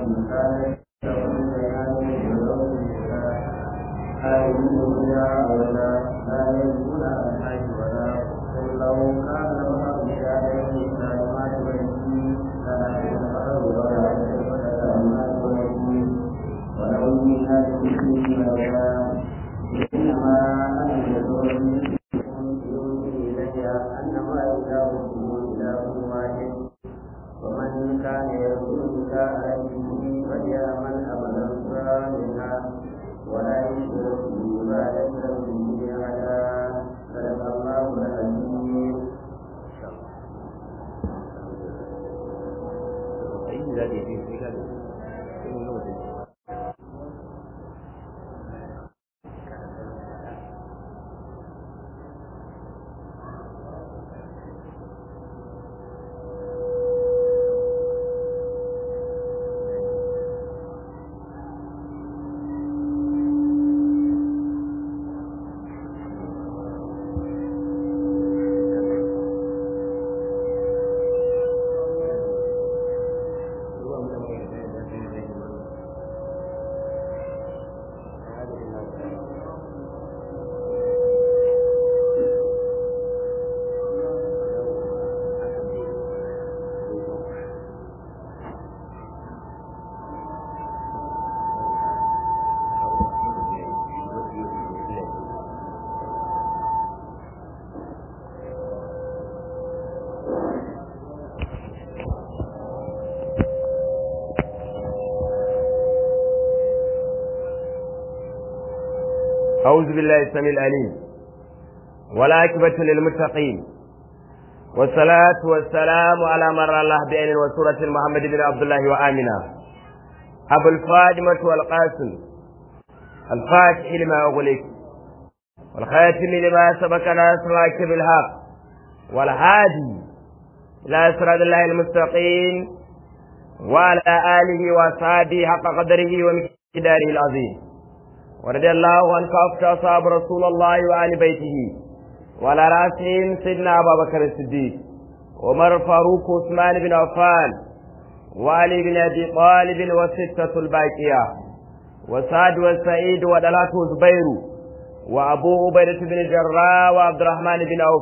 أعوذ بالله السميع العليم والعاقبة للمتقين والصلاة والسلام على مر الله بعين وسورة محمد بن عبد الله وآمنة أبو الفاطمة والقاسم الفاتح لما أغلق والخاتم لما سبق ناصر بالحق والهادي إلى صراط الله المستقيم وعلى آله وأصحابه حق قدره ومقداره العظيم ورضي الله عن كافة أصحاب رسول الله وآل بيته وعلى رأسهم سيدنا أبا بكر الصديق عمر فاروق عثمان بن عفان وعلي بن أبي طالب وستة الباقية وسعد وسعيد ودلات زبير وأبو عبيدة بن الجراح وعبد الرحمن بن عوف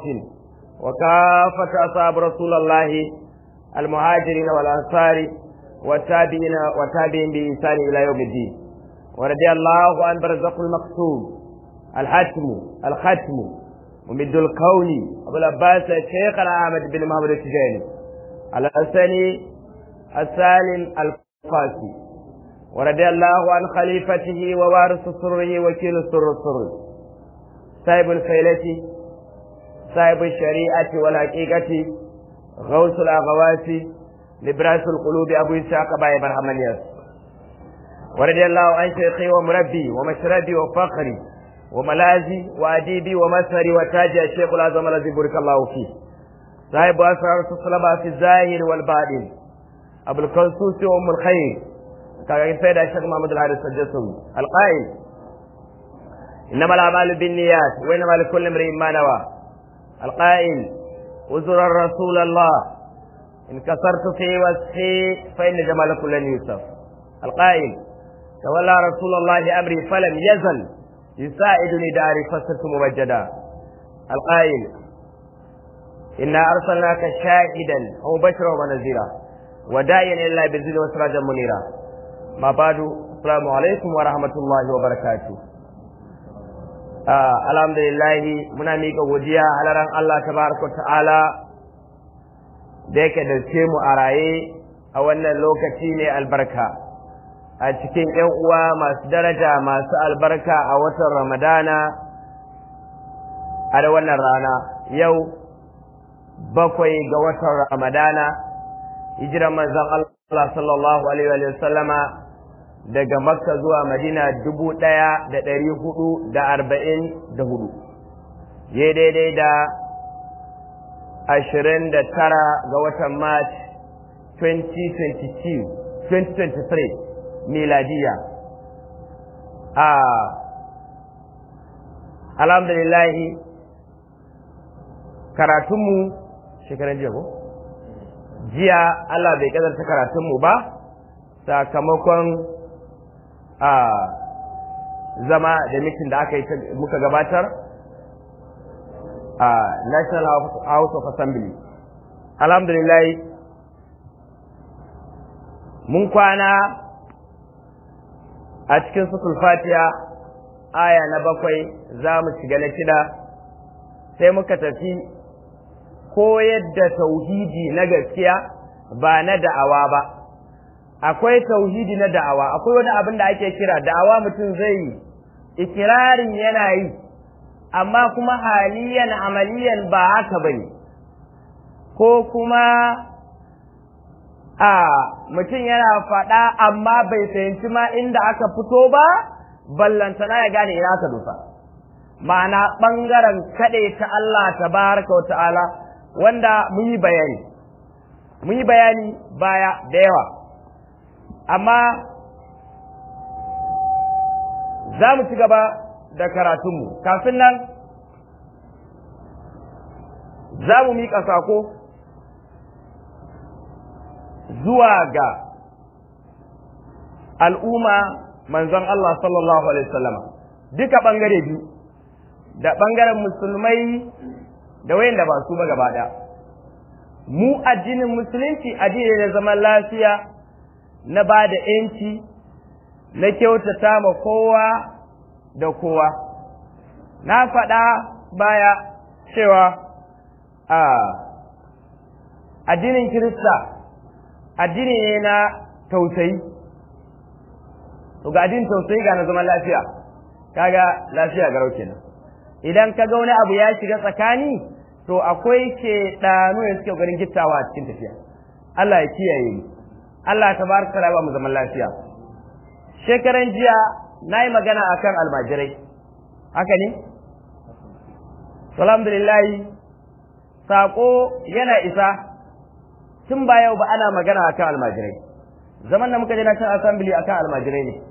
وكافة أصحاب رسول الله المهاجرين والأنصار والتابعين والتابعين بإحسان إلى يوم الدين ورضي الله عن برزق المقسوم الحتم الختم ومد الكون أبو العباس الشيخ الأحمد بن محمد التجاني الحسني السالم القاسي ورضي الله عن خليفته ووارث سره وكيل سر السر صاحب الفيلة صاحب الشريعة والحقيقة غوث الأغواس لبراس القلوب أبو إسحاق باي برحمن ياسر ورضي الله عن شيخي ومربي ومشربي وفخري وملازي وأديبي ومسهري وتاجي الشيخ الأعظم الذي بارك الله فيه صاحب أسرار الصلبة في الظاهر والباطن أبو القنصوص وأم الخير كان سيد الشيخ محمد الحارث الجسوي القائل إنما الأعمال بالنيات وإنما لكل امرئ ما نوى القائل وزر رسول الله إن كسرت في وسخي فإن جمالكم لن يوسف القائل تولى رسول الله أمري فلم يزل يساعدني داري فصرت ممجدا القائل إنا أرسلناك شاهدا ومبشرا ونذيرا وداعيا إلا بإذن وسراجا منيرا ما بعد السلام عليكم ورحمة الله وبركاته alhamdulillahi muna miƙa godiya halaran Allah tabaraka ta'ala da yake da mu a raye a wannan lokaci ne albarka a cikin ‘yan uwa masu daraja masu albarka a watan Ramadana a da wannan rana yau bakwai ga watan Ramadana hijiran manzon Allah sallallahu Alaihi wa sallama daga Makka zuwa Madina dubu ɗaya da ɗari hudu da arba'in da hudu ya daidai da ashirin da tara ga watan March 2022 2023 miladiya a alhamdulillahi karatunmu shekaran jiya ko jiya Allah bai kadarta karatunmu ba sakamakon a zama da mitin da aka yi muka gabatar a national house of assembly alhamdulillah mun kwana a cikin sukul fatiha aya na bakwai za mu shiga na shida sai muka tafi koyar da tauhidi na gaskiya ba na da'awa ba akwai tauhidi na da'awa akwai wani abin da ake kira da'awa mutum zai yi ikirarin yana yi amma kuma haliyan amaliyan ba haka bane ko kuma a mutum yana faɗa amma bai fahimci ma inda aka fito ba ballantana ya gane ina aka dosa ma'ana ɓangaren kaɗe ta Allah tabaraka wa ta'ala wanda mun yi bayani mun yi bayani baya da yawa amma za mu ci gaba da karatunmu kafin nan za mu miƙa sako zuwa ga al'umma manzon Allah sallallahu Alaihi wasallama duka ɓangare biyu da ɓangaren musulmai da wayanda ba su ba gaba ɗaya mu addinin musulunci addini da zaman lafiya na ba da ‘yanci na kyautata ma kowa da kowa na faɗa baya cewa a addinin kirista addini ne na tausayi to ga addinin tausayi ga na zaman lafiya kaga lafiya garau kenan idan ka ga wani abu ya shiga tsakani to akwai ke ɗanu da suke ganin gittawa a cikin tafiya Allah ya kiyaye mu Allah ta baraka ta ba mu zaman lafiya shekaran jiya na yi magana akan almajirai haka ne alhamdulillah saƙo yana isa tun ba yau ba ana magana akan almajirai zaman da muka je na kan assembly akan almajirai ne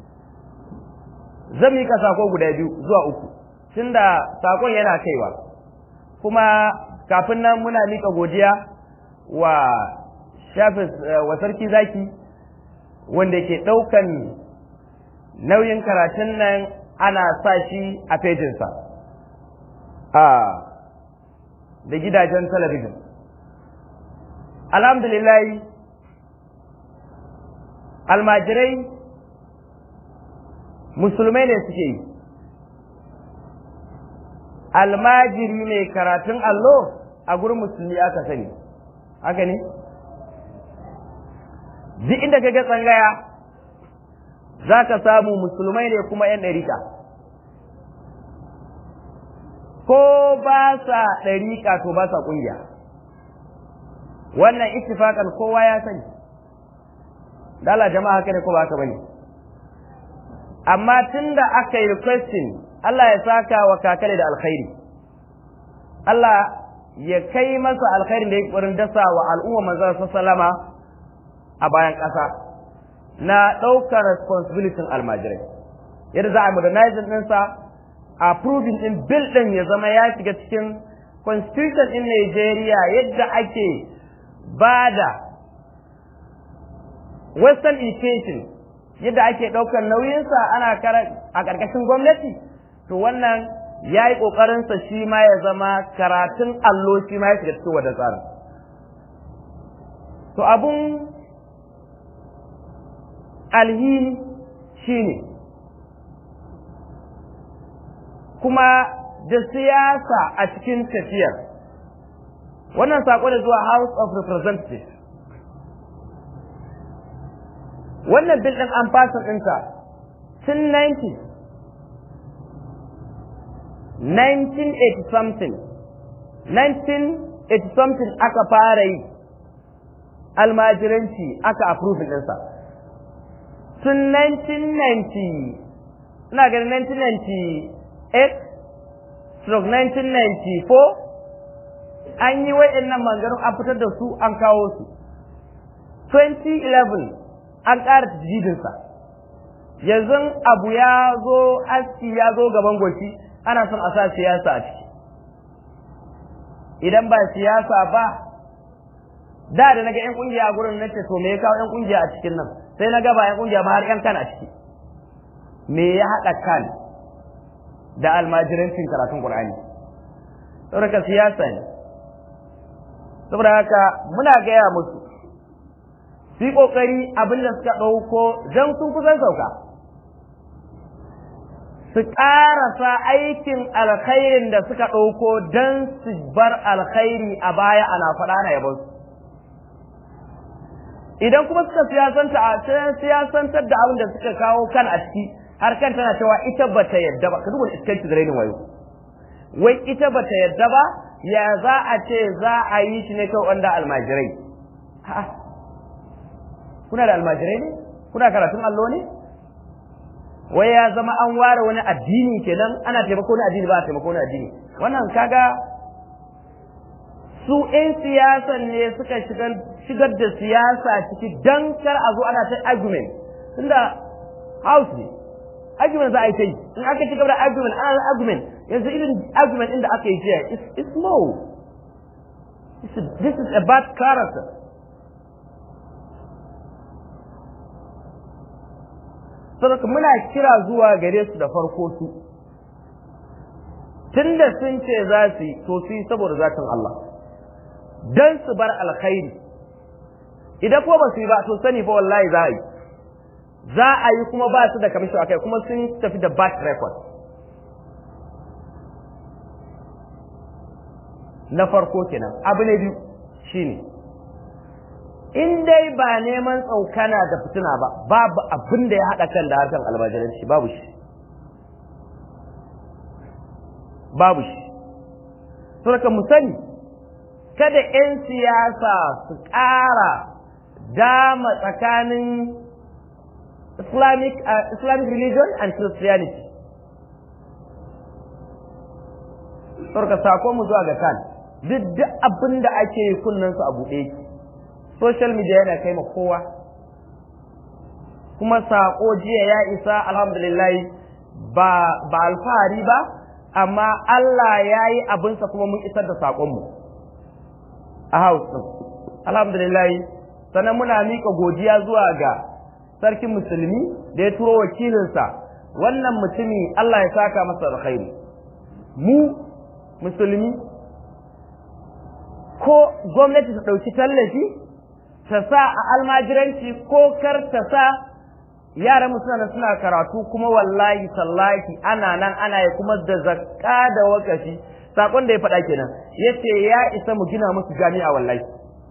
zan mika sako guda biyu zuwa uku tunda sakon yana kaiwa kuma kafin nan muna mika godiya wa shafis wa sarki zaki wanda ke ɗaukan nauyin karatun nan ana sa shi a fejinsa a da gidajen talabijin alhamdulillah almajirai musulmai ne suke yi almajiri mai karatun allo a gurin musulmi aka sani haka ne duk inda ka ga tsangaya za ka samu musulmai ne kuma 'yan ɗarika ko ba sa ɗarika to ba sa ƙungiya wannan ittifakan kowa ya sani dala jama'a haka ne ko ba haka bane amma tunda aka yi requesting Allah ya saka wa kakale da alkhairi Allah ya kai masa alkhairin da ya ƙwarin dasa wa al'umma manzon sallama a bayan ƙasa na ɗaukar responsibility almajirai yadda za a modernizing ɗinsa approving ɗin bill ɗin ya zama ya shiga cikin constitution ɗin Najeriya yadda ake bada western education yadda ake ɗaukar nauyinsa ana a ƙarƙashin gwamnati to wannan ya yi ƙoƙarinsa shi ma ya zama karatun allo shi ma ya shiga cikin wadda tsarin to abun alhini shi ne kuma da siyasa a cikin tafiyar wannan saƙo da zuwa house of representatives wannan bil ɗin an fasa ɗinsa tun 90 1980 something 1980 something aka fara yi almajiranci aka approve ɗinsa tun 1990 ina ganin 1998 stroke 1994 an yi wa'annan mangarin an fitar da su an kawo su 2011 an ƙara tajidinsa yanzu abu ya zo aski ya zo gaban goshi ana son a sa siyasa a ciki idan ba siyasa ba da da naga yan kungiya a gurin nace to me ya kawo yan kungiya a cikin nan sai na ga ba yan kungiya ba har yan kan a ciki me ya haɗa kan da almajirancin karatun qur'ani saboda siyasa ne saboda haka muna gaya musu su yi ƙoƙari abin da suka ɗauko don sun kusan sauka su ƙarasa aikin alkhairin da suka ɗauko don su bar alkhairi a baya ana faɗa na yabon su idan kuma suka siyasanta a siyasantar da abin da suka kawo kan a ciki har kan tana cewa ita bata yadda ba ka duba iskanci da rainin wayo wai ita bata yadda ba ya za a ce za a yi shi ne kawai wanda almajirai kuna da almajirai ne kuna karatun allo ne wai ya zama an ware wani addini kenan ana taimako na addini ba a taimako na addini wannan kaga su 'yan siyasan ne suka shigar da siyasa ciki don kar a zo ana ta argument tunda house ne argument za a yi ta yi in aka ci gaba da argument ana argument yanzu irin argument inda aka yi jiya it's low this is a bad character saboda muna kira zuwa gare su da farko su tunda sun ce za su yi to su yi saboda zatin Allah don su bar alkhairi idan ko ba su yi ba to sani fa wallahi za a yi za a yi kuma ba su da kamishi a kai kuma sun tafi da bad record na farko kenan abu ne biyu shine in dai ba neman tsaukana da fitina ba babu abin da ya haɗa kan da harkar almajiranci babu shi babu shi saboda mu sani kada 'yan siyasa su ƙara dama tsakanin Islamic, uh, Islamic religion and Christianity. Sarka sakon mu zuwa ga kan, duk duk abin da ake yi kunnen su a buɗe ki. Social media yana kai ma kowa. Kuma sako jiya ya isa alhamdulillah ba, ba alfahari ba, amma Allah ya yi abinsa kuma mun isar da saƙonmu a house ɗin. Alhamdulillah, sannan muna miƙa godiya zuwa ga sarkin musulmi da ya turo wakilinsa wannan mutumi Allah ya saka masa alkhairi mu musulmi ko gwamnati ta ɗauki tallafi ta sa a almajiranci ko kar ta sa yaran suna suna karatu kuma wallahi tallahi ana nan ana yi kuma da zakka da wakafi sakon da ya faɗa kenan yace ya isa mu gina musu jami'a wallahi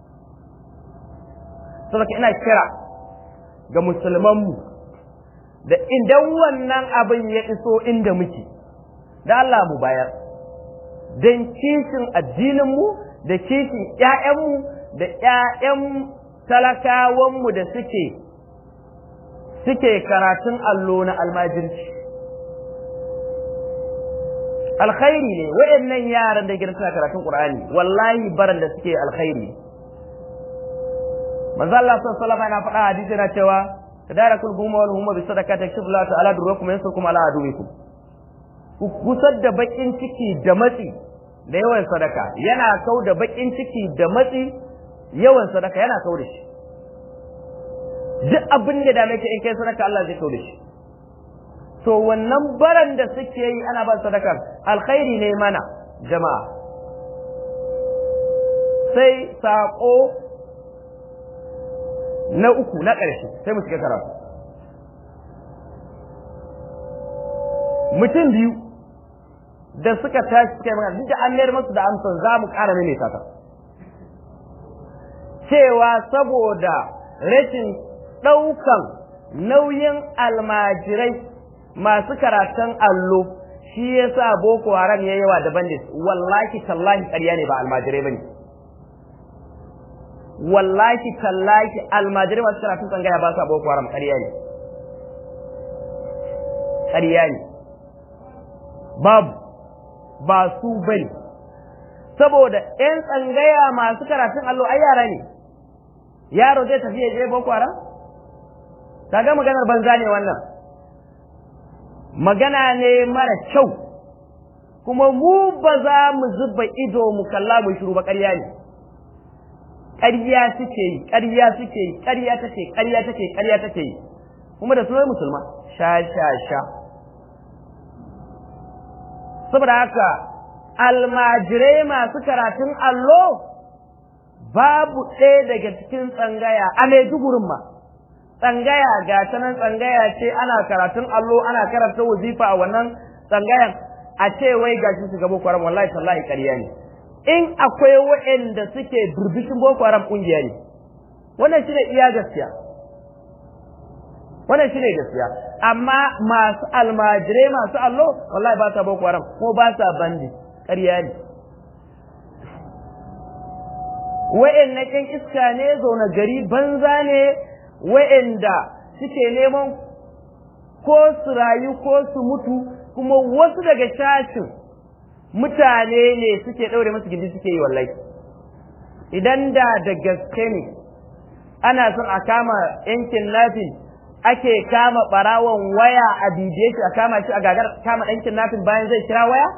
saboda ina kira ga musulmanmu da idan wannan abin ya iso inda muke da Allah mu bayar don kishin addininmu da kishin ‘ya'yanmu da ‘ya'yan talakawanmu da suke suke karatun allo na almajirci alkhairi ne waɗannan yaran da gidan suna karatun ƙur'ani wallahi baran da suke alkhairi manzo Allah sallallahu alaihi wasallam yana faɗa hadisi yana cewa tadarakul gumma wal humma bi sadaqati yakshfu Allah ta'ala durrakum yansukum ala aduwikum ku kusar da bakin ciki da matsi da yawan sadaka yana kau da bakin ciki da matsi yawan sadaka yana kau da shi duk abin da dame ka in kai sadaka Allah zai kau da shi to wannan baran da suke yi ana ba sadakar alkhairi ne mana jama'a sai saƙo na uku na ƙarshe sai mu shiga karatu mutum biyu da suka tashi suka yi magana duk da an mayar masu da amsan za mu ƙara maimaita ta cewa saboda rashin ɗaukan nauyin almajirai masu karatun allo shi ya sa boko haram ya yawa da bandit wallahi tallahi ƙarya ne ba almajirai ba ne wallahi tallahi almajirai masu karatun tsangaya ba sa boko haram ƙarya ne ƙarya ne babu ba su bane saboda ƴan tsangaya masu karatun allo ai yara ne yaro zai tafi ya je boko haram kaga maganar banza ne wannan magana ne mara kyau kuma mu ba za mu zuba ido mu kalla mu shiru ba ƙarya ne ƙarya suke yi ƙarya suke yi ƙarya take ƙarya take ƙarya take yi kuma da sunan musulma sha sha sha saboda haka almajirai masu karatun allo babu ɗaya daga cikin tsangaya a maidugurin ma tsangaya ga ta nan tsangaya ce ana karatun allo ana karanta wazifa a wannan tsangayan a ce wai ga shi shiga boko haram wallahi tallahi ƙarya ne in akwai waɗanda suke durbishin boko haram ƙungiya ne wannan shi ne iya gaskiya wannan shi ne gaskiya amma masu almajirai masu allo wallahi ba sa boko haram ko ba sa bandi ƙarya ne wa'annan ƴan iska ne zaune gari banza ne wa'anda suke neman ko su rayu ko su mutu kuma wasu daga shashin mutane ne suke ɗaure masu gindi suke yi wallahi idan da da gaske ne ana son a kama yankin nafin ake kama ɓarawon waya a bibiye shi a kama shi a gagar kama yankin nafin bayan zai kira waya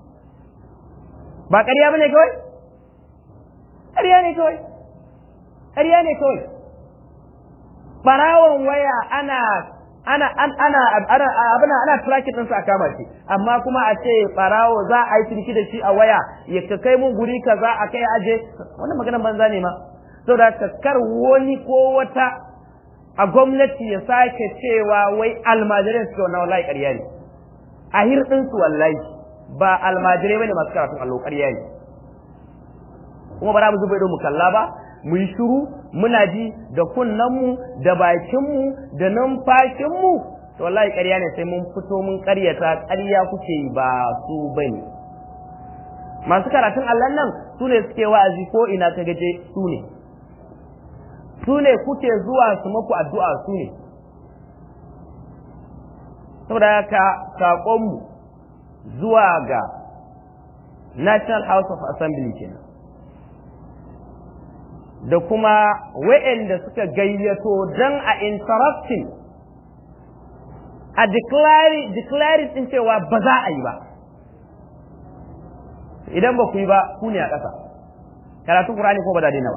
ba ƙarya ba ne kawai ƙarya ne kawai ƙarya ne kawai barawon waya ana ana ana ana abuna ana tracking ɗinsa a kama shi amma kuma a ce barawo za a yi ciniki da shi a waya ya ka kai mun guri kaza a kai aje wannan maganar banza ne ma saboda kar wani ko wata a gwamnati ya sake cewa wai almajirai suke wannan wallahi ƙarya ne a hirɗinsu wallahi ba almajirai bane masu karatun allo ƙarya ne kuma ba za mu zuba ido mu kalla ba mu yi shiru muna ji da kunnenmu da bakinmu da numfashinmu to wallahi ƙarya ne sai mun fito mun ƙaryata ƙarya kuke yi ba su bane masu karatun Allah nan su ne suke wa'azi ko ina ka gaje su ne su ne kuke zuwa su maku addu'a su ne saboda haka saƙonmu zuwa ga National House of Assembly kenan da kuma wa'anda suka gayyato don a interrupting a declaring din cewa ba za a yi ba idan ba ku yi ba ku ne a ƙasa karatun Qur'ani ko ba da daina ba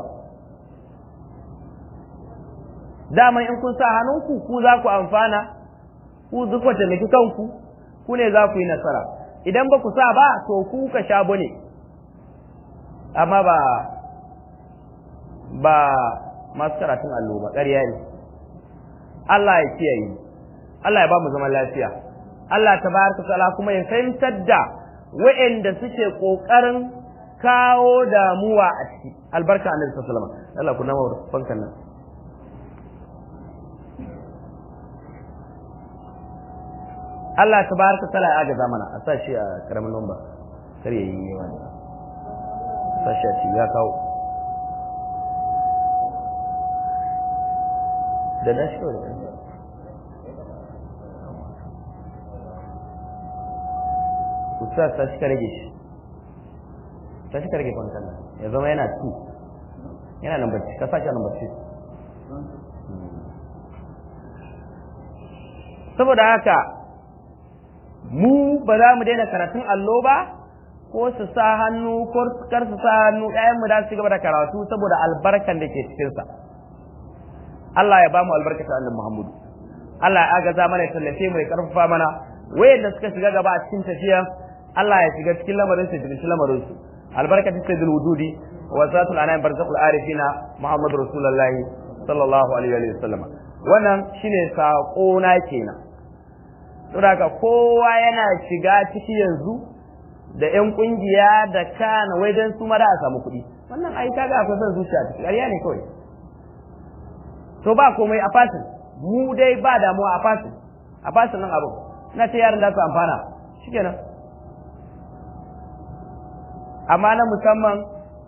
daman in kun sa hannunku ku za ku amfana ku duk taimaki kanku ku ne za ku yi nasara idan ba ku sa ba to ku ka sha bane amma ba ba masu karatun allo ba ƙarya ne Allah ya kiyaye Allah ya ba mu zaman lafiya Allah tabaraka ta'ala kuma ya fahimtar da wa'anda suke kokarin kawo damuwa a ciki albarka annabi sallallahu alaihi wasallam Allah ku nama fankan nan Allah tabaraka ta'ala ya agaza mana a sa shi a karamin lamba kar ya yi yawa ne a sa shi a ci ya kawo da na shi kawai ku sa ta shi ka rage shi ta shi ka rage kwanton nan ya zama yana tu yana nan bacci ka sa shi a nan bacci saboda haka mu ba za mu daina karatun allo ba ko su sa hannu ko kar su sa hannu ƴaƴan mu da su gaba da karatu saboda albarkan da ke cikin sa Allah ya ba mu albarkata annabi Muhammadu Allah ya agaza mana ya tallafe mu ya karfafa mana wayanda suka shiga gaba a cikin tafiya Allah ya shiga cikin lamarin su cikin lamarin su albarkatu sayyidul wududi wa zatul anam barzaqul arifina Muhammadu rasulullahi sallallahu alaihi wa sallam wannan shine sako na kenan saboda kowa yana shiga ciki yanzu da ƴan kungiya da kana wai dan su ma da a samu kuɗi wannan ai kaga akwai son zuciya ciki ƙarya ne kawai to ba komai a fasin mu dai ba damuwa a fasin a fasin nan abu na ce yaran da su amfana shikenan amma na musamman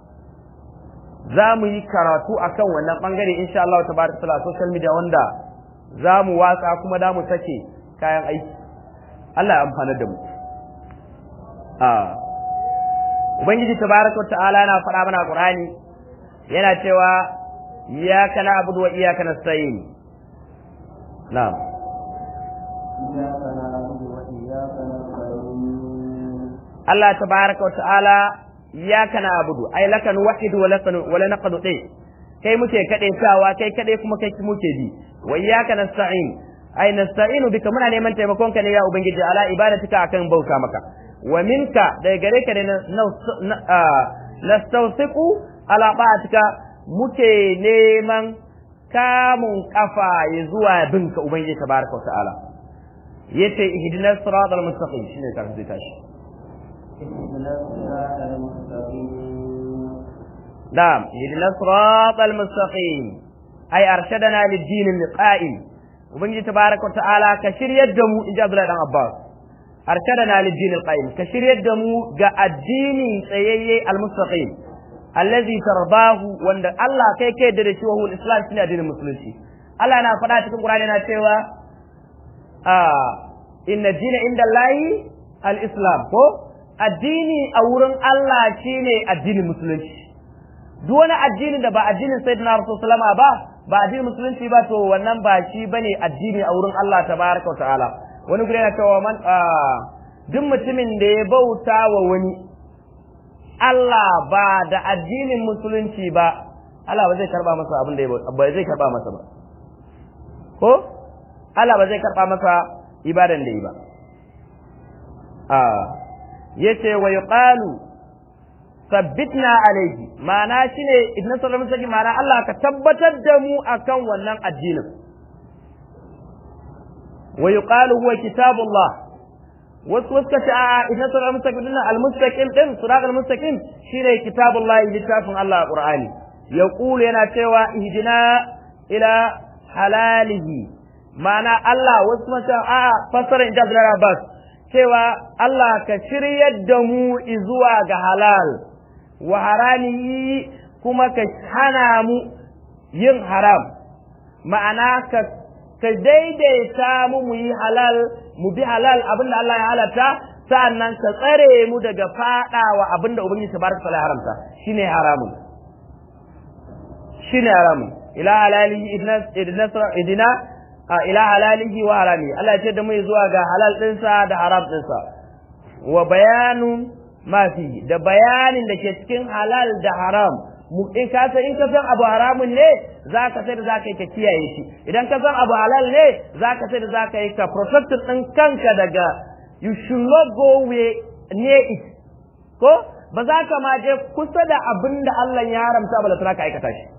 za mu yi karatu akan wannan bangare insha Allah tabaraka taala social media wanda za mu watsa kuma da mu sake kayan aiki Allah ya amfana da mu a ubangiji tabaraka ta'ala yana faɗa mana qur'ani yana cewa iyyaka na'budu wa iyyaka nasta'in na'am iyyaka na'budu wa iyyaka nasta'in Allah tabaraka wa ta'ala iyyaka na'budu ay laka nuwahhidu wa laka wa la naqdu kai muke kade tawa kai kade kuma kai muke bi wa iyyaka nasta'in ai nasta'inu bika muna neman taimakon ka ne ya ubangiji ala ibadatika akan bauta maka wa minka daga gare ka ne nastawsiqu ala ba'atika muke neman kamun kafa ya zuwa bin ka ubangiji tabaraka wa ta'ala yace ihdinas siratal mustaqim shine ka zai tashi اهدنا الصراط المستقيم نعم اهدنا الصراط المستقيم أي أرشدنا للدين القائم وبنجي تبارك وتعالى كشير يدمو إن جاء عبد الله عباس أرشدنا للدين القائم كشير يدمو جاء الدين سيئي المستقيم الذي ترضاه وان الله كي كي درشي وهو الإسلام سنة دين المسلمين الله أنا فدا cikin Qur'ani na cewa ah inna dina inda Allahi al-islam ko addini a wurin Allah shine addinin musulunci duk wani addinin da ba addinin sayyidina rasul sallama ba ba addinin musulunci ba to wannan ba shi bane addini a wurin Allah tabaraka wa ta'ala wani gure na cewa man duk mutumin da ya bauta wa wani Allah ba da addinin musulunci ba Allah ba zai karba masa abin da ya ba zai karba masa ba ko Allah ba zai karba masa ibadan da yi ba a yace wa yuqalu sabbitna alaihi ma'ana shine idan sallallahu alaihi ma'ana Allah ka tabbatar da mu akan wannan addinin wa yuqalu huwa kitabullah wasu wasu ka ce a idan sallallahu alaihi wasallam al-mustaqim din sirat al-mustaqim shine kitabullah littafin Allah qur'ani yaqulu yana cewa ihdina ila halalihi ma'ana Allah wasu mata a fasara inda Abdullah Abbas cewa Allah ka shiryar da mu zuwa ga halal wa haramihi kuma ka hana mu yin haram ma'ana ka ka daidaita mu mu yi halal mu bi halal abinda Allah ya halatta sa'annan ka tsare mu daga fadawa abinda ubangiji tabaraka taala haramta shine haramun shine haramun ila halalihi idna idna ila halalihi wa harami Allah ya ce da mu zuwa ga halal dinsa da haram dinsa wa bayanun ma fi da bayanin da ke cikin halal da haram mu in ka san in ka san abu haramun ne za ka sai da za ka yi ka kiyaye shi idan ka san abu halal ne za ka sai da za ka yi ka protect din kanka daga you should not go way near it ko ba za ka ma je kusa da abin da Allah ya haramta ba da ka aikata shi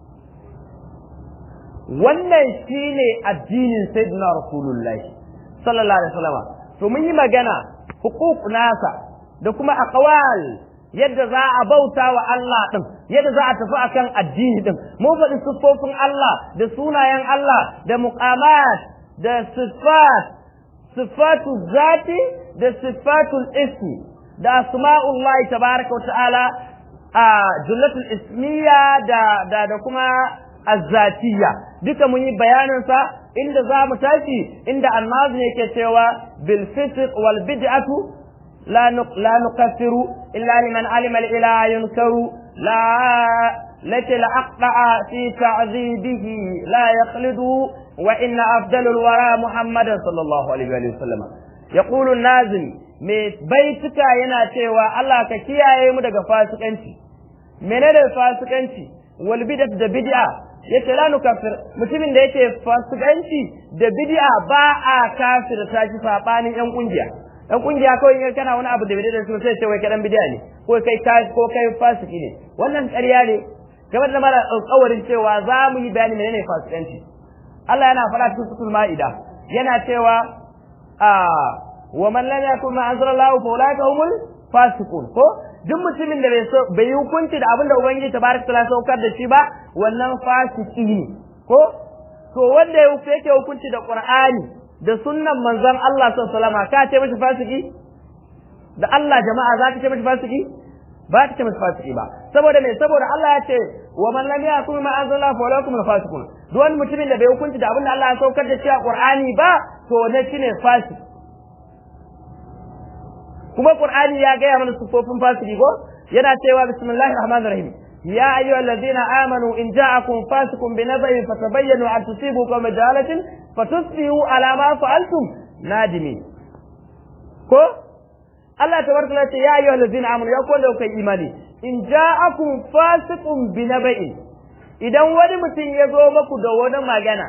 wannan shine addinin sayyidina rasulullahi sallallahu alaihi wasallam to mun yi magana hukuk nasa da kuma aqwal yadda za a bauta wa Allah din yadda za a tafi akan addini din mun faɗi siffofin Allah da sunayen Allah da muqamat da sifat sifatu zati da sifatul ismi da asma'ullahi tabaraka wa ta'ala a jullatul ismiya da da da kuma azzatiyya duka mun yi bayanin sa inda za mu tashi inda annabi yake cewa bil fisq wal bid'atu la la nukaffiru illa liman alima al ilaha yunkaru la lati la aqta'a fi ta'dhibihi la yakhlidu wa inna afdalul wara muhammadan sallallahu alaihi wa sallam yaqulu an-nazim me baituka yana cewa Allah ka kiyaye mu daga fasikanci menene fasikanci wal bid'atu da bid'a yace la nukaffir mutumin da yake fasikanci da bid'a ba a kafirta shi sabanin yan kungiya yan kungiya kawai in kana wani abu da bid'a da su sai ce wai kai dan bid'a ne ko kai ko kai fasiki ne wannan ƙarya ne kamar da mara alƙawarin cewa za mu yi bayani menene fasikanci Allah yana faɗa cikin suratul ma'ida yana cewa a wa man lam yakun ma anzalallahu fa ulaika humul fasiqun ko duk mutumin da bai yi hukunci da abin da ubangiji tabaraka taala saukar da shi ba wannan fasiki ne ko to wanda yake hukunci da qur'ani da sunnan manzon Allah sallallahu alaihi wasallam ka ce mishi fasiki da Allah jama'a za ka ce mishi fasiki ba ka ce mishi fasiki ba saboda me saboda Allah ya ce wa man lam yakum ma anzala fa lakum fasiqun duk wani mutumin da bai hukunci da abin da Allah ya saukar da shi a qur'ani ba to ne shine fasiki kuma Qur'ani ya gaya mana sufofin fasiki ko yana cewa bismillahir rahmanir rahim ya ayyuhal ladina amanu in ja'akum fasiqun binaba'in fatabayyanu an tusibu qawma jahalatin fatusbihu ala ma fa'altum nadimin ko Allah tabaraka wa ya ayyuhal ladina amanu ya ko da kai imani in ja'akum fasiqun binaba'in idan wani mutum ya zo maku da wani magana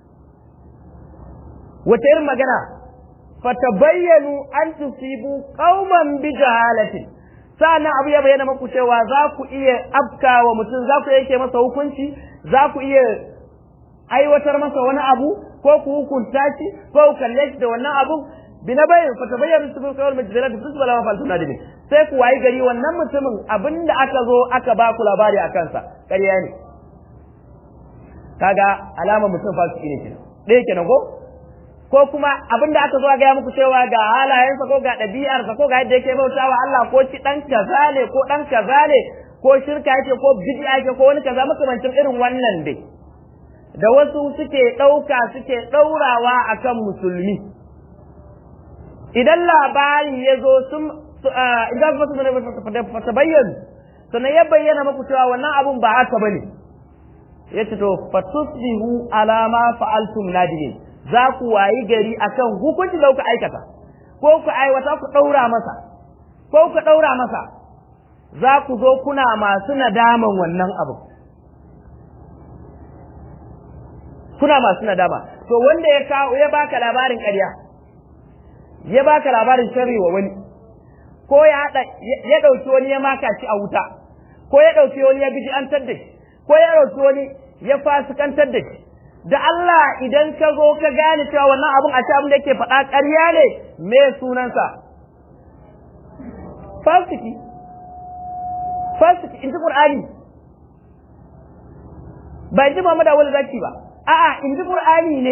wata irin magana fatabayyanu an tusibu qauman bi jahalatin sa'annan abu ya bayyana maku cewa za ku iya afkawa mutum za ku yake masa hukunci za ku iya aiwatar masa wani abu ko ku hukunta shi ko ku kalle shi da wannan abu bi na bayin fatabayyanu tusibu qauman bi jahalatin tusbala ma faltuna dimi sai ku wayi gari wannan mutumin abinda aka zo aka ba ku labari a kansa ƙarya ne kaga alamar mutum fasiki ne kenan ɗaya kenan ko ko kuma abin da aka zo gaya muku cewa ga halayensa ko ga ɗabi'arsa ko ga yadda yake bautawa Allah ko ci ɗan kaza ne ko ɗan kaza ne ko shirka yake ko bid'a yake ko wani kaza makamancin irin wannan dai da wasu suke ɗauka suke ɗaurawa akan musulmi idan labari ya zo sun idan fata bayyana sannan ya bayyana muku cewa wannan abun ba haka bane yace to fatusbihu ala ma fa'altum nadimin za ku wayi gari akan hukunci da kuka aikata ko ku aiwata ku daura masa ko ku daura masa za ku zo kuna masu nadaman wannan abu kuna masu nadama to wanda ya kawo ya baka labarin ƙarya ya baka labarin sharri wa wani ko ya ya dauki wani ya maka shi a wuta ko ya dauki wani ya biji an tadda shi ko ya dauki wani ya fasikantar da shi da Allah idan ka zo ka gane cewa wannan abun a abin da yake faɗa ƙarya ne me sunansa fasiki fasiki in ji Qur'ani ba in ji Muhammad Awal Zaki ba a'a in ji Qur'ani ne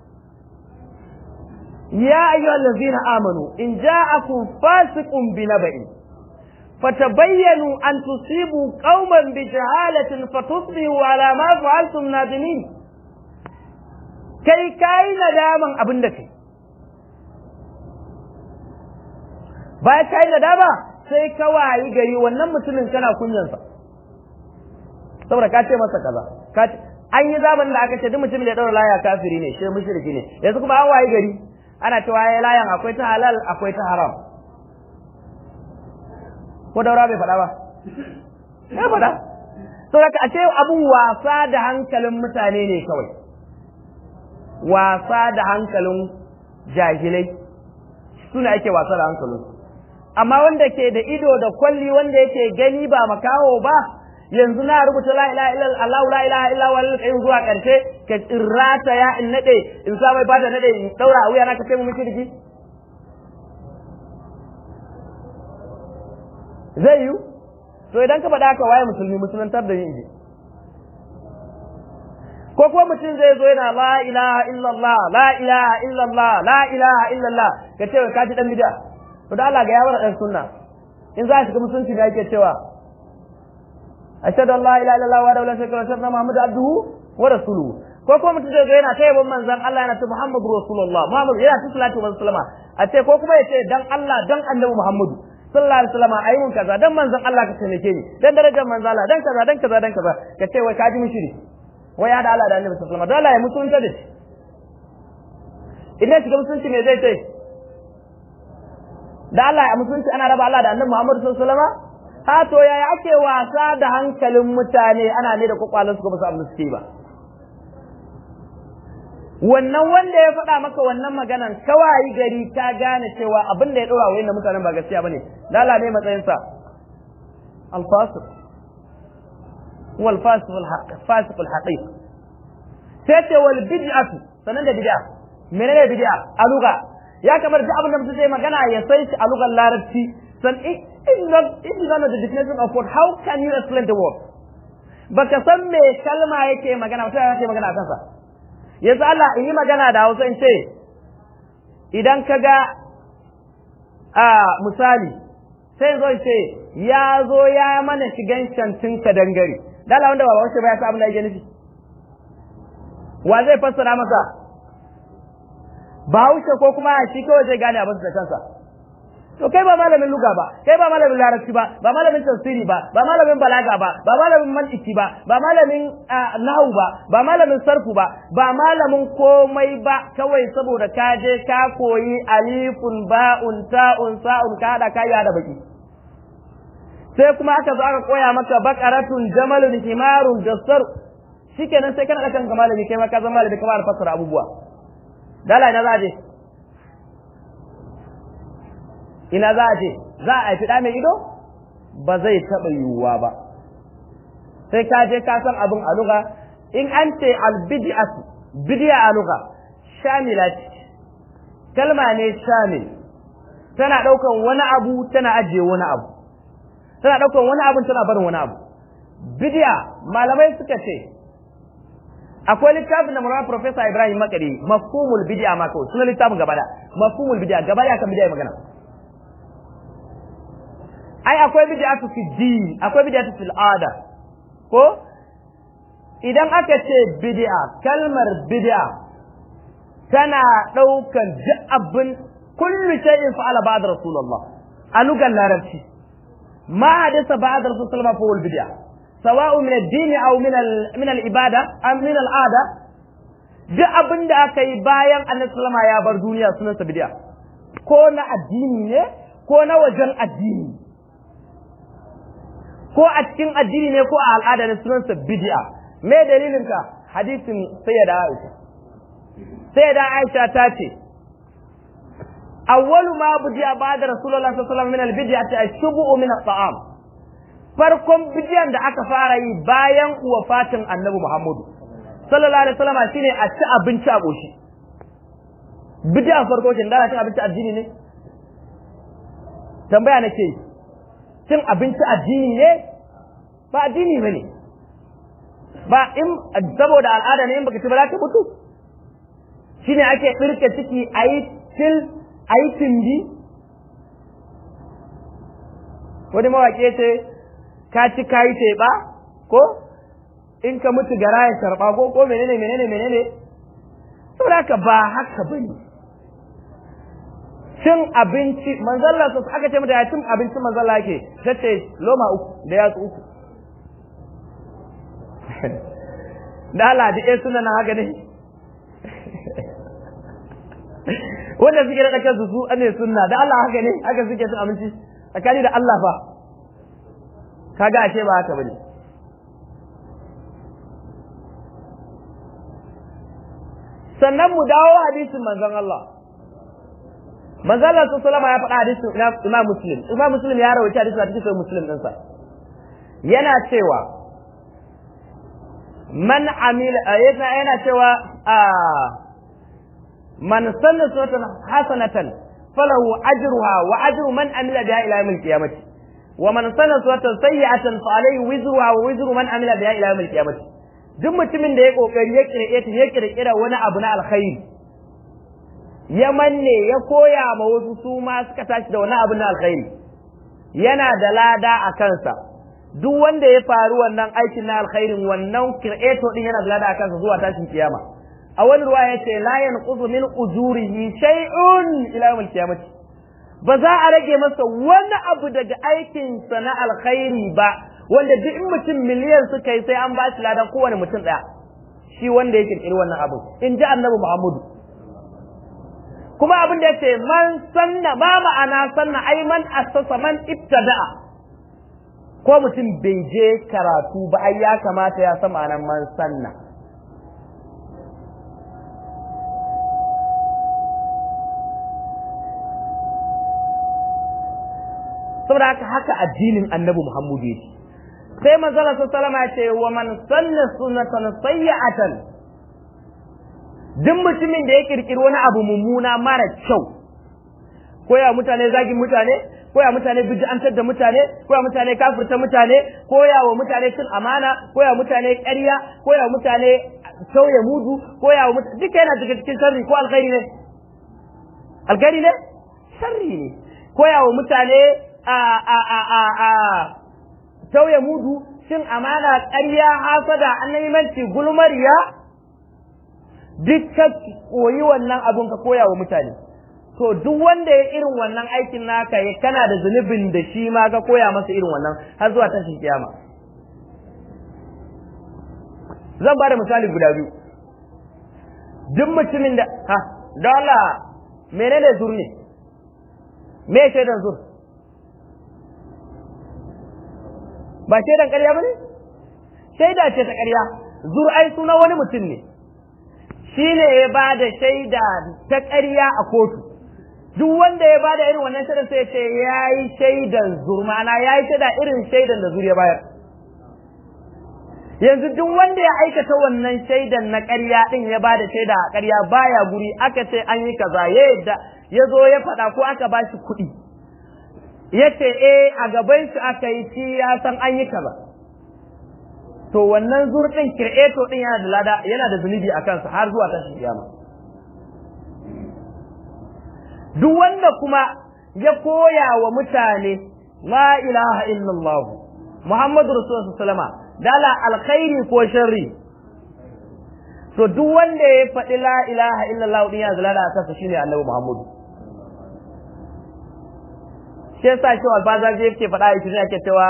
ya ayyuhal ladzina amanu in ja'akum fasiqun binaba'in فتبينوا أن تصيبوا قوما بجهالة فتصبحوا على ما فعلتم نادمين kai kai nadaman abin da kai bayan kai nadama sai ka wayi gari wannan mutumin kana kunyansa saboda ka ce masa kaza ka ce an yi zamanin da aka ce duk mutumin da ya daura laya kafiri ne shi mushriki ne yanzu kuma an wayi gari ana cewa ya layan akwai ta halal akwai ta haram ko daura bai faɗa ba ya faɗa saboda a ce abun wasa da hankalin mutane ne kawai wasa da hankalin jahilai suna ake wasa da hankalin amma wanda ke da ido da kwalli wanda yake gani ba makaho ba yanzu na rubuta la ilaha illa Allah la ilaha illa huwa al zuwa karshe ka irrata ya in nade in sa mai bada nade in daura a wuya na ka ce mu miki zai yi to idan ka faɗa haka waye musulmi musuluntar da yin ji ko kuma mutum zai zo yana la ilaha illallah la ilaha illallah la ilaha illallah ka ce ka ji dan bid'a to da Allah ga yawar dan sunna in za ka shiga musulunci ne ake cewa ashhadu an la ilaha illallah wa la sharika lahu wa anna muhammadan abduhu wa rasuluhu ko kuma mutum zai zo yana ta yabon manzon Allah yana ta muhammadu rasulullah muhammadu yana ta salatu wa sallama a ce ko kuma ya ce dan Allah dan annabi muhammadu sallallahu alaihi wasallam ayi mun kaza dan manzon Allah ka taimake ni dan darajar manzon Allah dan kaza dan kaza dan kaza ka ce wai ka ji mishiri wai ya da Allah da Annabi sallallahu alaihi wasallam dole ya mutunta da shi idan shiga mutunci me zai ce da Allah ya mutunci ana raba Allah da Annabi Muhammad sallallahu alaihi wasallam ha to yaya ake wasa da hankalin mutane ana ne da kwakwalansu ko ba su amma suke ba wannan wanda ya faɗa maka wannan maganan kawai gari ka gane cewa abin da ya ɗora wa mutanen ba gaskiya bane lala ne matsayinsa alfasiq wal fasiq al haqq fasiq al haqiq sai ce wal bid'atu sanan da bid'a menene bid'a a lugha ya kamar duk abin da mutum zai magana ya sai shi a lugar larabci san if not if you don't know the definition of word how can you explain the word baka san me kalma yake magana mutum yake magana a kansa yanzu Allah in yi magana da Hausa in ce idan ka ga a misali sai zo ce ya zo ya mana shigan shantin ka dangare dala wanda ba wace ba ya sa abin da yake nufi wa zai fassara masa bahaushe ko kuma shi kawai zai gane abin da kansa to kai ba malamin luga ba kai ba malamin larabci ba ba malamin tafsiri ba ba malamin balaga ba ba malamin mantiki ba ba malamin nahu ba ba malamin sarfu ba ba malamin komai ba kawai saboda ka je ka koyi alifun ba'un ta'un sa'un ka hada ka da baki sai kuma aka zo aka koya maka baqaratun jamalun himarun jassar shikenan sai kana da kanka malami kai ma ka zama malami kamar fassara abubuwa dala ina za a je ina za a je za a haifi ɗa mai ido ba zai taɓa yiwuwa ba sai ka je ka san abin a luga in an ce albidiyatu bidiya a luga shamila ce kalma ne shamil tana ɗaukan wani abu tana ajiye wani abu tana ɗaukan wani abu tana barin wani abu bidiya malamai suka ce akwai littafin da mura professor Ibrahim Makari mafhumul bid'a ma kawai sunan littafin gaba da mafhumul bid'a gaba da kan bid'a magana ai akwai bid'atu fi din akwai bid'atu fil ada ko idan aka ce bid'a kalmar bid'a tana daukan duk abin kullu shay'in fa'ala ba'da rasulullah a lugar larabci ma hadisa ba'da rasulullah fa wal bid'a سواء من الدين أو من من العبادة أو من العادة duk abin da aka yi bayan annabi sallama ya bar duniya sunansa bid'a ko na addini ne ko na wajen addini ko a cikin addini ne ko a al'ada ne sunansa bid'a me dalilin ka hadisin sayyida Aisha sayyida Aisha ta ce awwalu ma budiya ba'da rasulullahi sallallahu alaihi wasallam min al-bid'ati ash-shubu min at-ta'am farkon bidiyan da aka fara yi bayan wafatin annabi Muhammadu sallallahu alaihi wasallam shine a ci abinci a goshi bidiyan farko shin da cin abinci addini ne tambaya nake cin abinci addini ne ba addini bane ba in saboda al'ada ne in baka ci ba za ka mutu shine ake tsirke ciki ayi til ayi tindi wani mawaƙi ce ka ci kayi teɓa ko in ka mutu gara ya sharɓa ko ko menene menene menene saboda haka ba haka bane cin abinci manzalla su aka ce mata ya cin abinci manzalla yake ta ce loma uku da yatsu uku da Allah da ɗaya suna na haka ne wanda suke da kansu su ne sunna da Allah haka ne haka suke cin abinci tsakani da Allah fa kaga ashe ba haka bane sannan mu dawo hadisin manzon Allah manzon Allah sallallahu ya faɗa hadisin Imam Muslim Imam Muslim ya rawaita hadisin a cikin Muslim ɗinsa yana cewa man amila yana yana cewa man sanna sunnatan hasanatan falahu ajruha wa ajru man amila biha ila yawmil qiyamah ومن سن سورة سيئة فعليه وزرها ووزر من عمل بها إلى يوم القيامة duk mutumin da ya kokari ya kirkire ya kirkira wani abu na alkhairi ya manne ya koya ma wasu su ma suka tashi da wani abu na alkhairi yana da lada a kansa duk wanda ya faru wannan aikin na alkhairin wannan creator din yana da lada a kansa zuwa tashin kiyama a wani ruwa ya ce la yanqusu min ujurihi shay'un ila yawm al-qiyamah ba za a rage masa wani abu daga aikinsa na alkhairi ba wanda duk in mutum miliyan suka yi sai an ba shi ladan kowane mutum ɗaya shi wanda ya kirkiri wannan abu in ji annabi muhammadu kuma abin da yace man sanna ba ma'ana sanna ai man assasa man ibtada'a ko mutum bai je karatu ba ai ya kamata ya san ma'anar man sanna saboda haka haka addinin annabi Muhammadu yake sai manzala sallama ya ce wa man sanna sunnatan sayyi'atan duk mutumin da ya kirkiri wani abu mummuna mara kyau koya mutane zagin mutane koya mutane bid'antar da mutane koya mutane kafirta mutane koya wa mutane cin amana koya mutane ƙarya koya mutane sauya mudu koya wa mutane duka yana daga cikin sharri ko alkhairi ne alkhairi ne sharri ne koya wa mutane a a a a a tauye mudu cin amana ƙarya hasada annabimanci gulmariya duk ka koyi wannan abun ka koya wa mutane to duk wanda ya irin wannan aikin naka ya kana da zunubin da shi ma ka koya masa irin wannan har zuwa tashin kiyama zan ba da misali guda biyu duk mutumin da ha da Allah menene zur ne me shaidan zur ba shaidan ƙarya ba ne shaida ce ta ƙarya zur ai suna wani mutum ne shine ya ba da shaida ta ƙarya a kotu duk wanda ya bada irin wannan shaidar sai ce ya yi shaidan zurmana ya yi shaida irin shaidan da zuriya bayar yanzu duk wanda ya aikata wannan shaidan na ƙarya din ya bada shaida a ƙarya baya guri aka ce an yi kaza ya yadda ya zo ya faɗa ko aka ba shi kuɗi ya ce eh a gaban shi aka yi shi ya san an yi kaza to wannan zurɗin kir'eto din yana da lada yana da zunubi a kansa har zuwa tashin kiyama duk wanda kuma ya koya wa mutane la ilaha illallah Muhammadu Rasulullah sallama dala alkhairi ko sharri to duk wanda ya faɗi la ilaha illallah din ya zalala a kansa shine Annabi Muhammadu shi yasa shi albaza zai yake faɗa a cikin yake cewa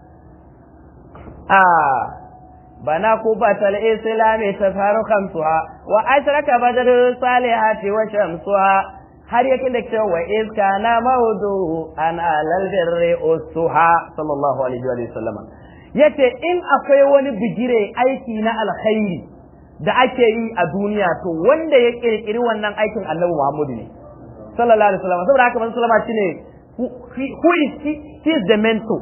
a bana ko ba tal islami tafarukan suha wa ashraka badar salihati wa shamsuha har yake da cewa wa iska na maudu an alal birri usuha sallallahu alaihi wa sallama yace in akwai wani bigire aiki na alkhairi da ake yi a duniya to wanda ya kirkiri wannan aikin annabi Muhammadu ne sallallahu alaihi wasallam saboda haka manzo sallama shine who is he, he is the mentor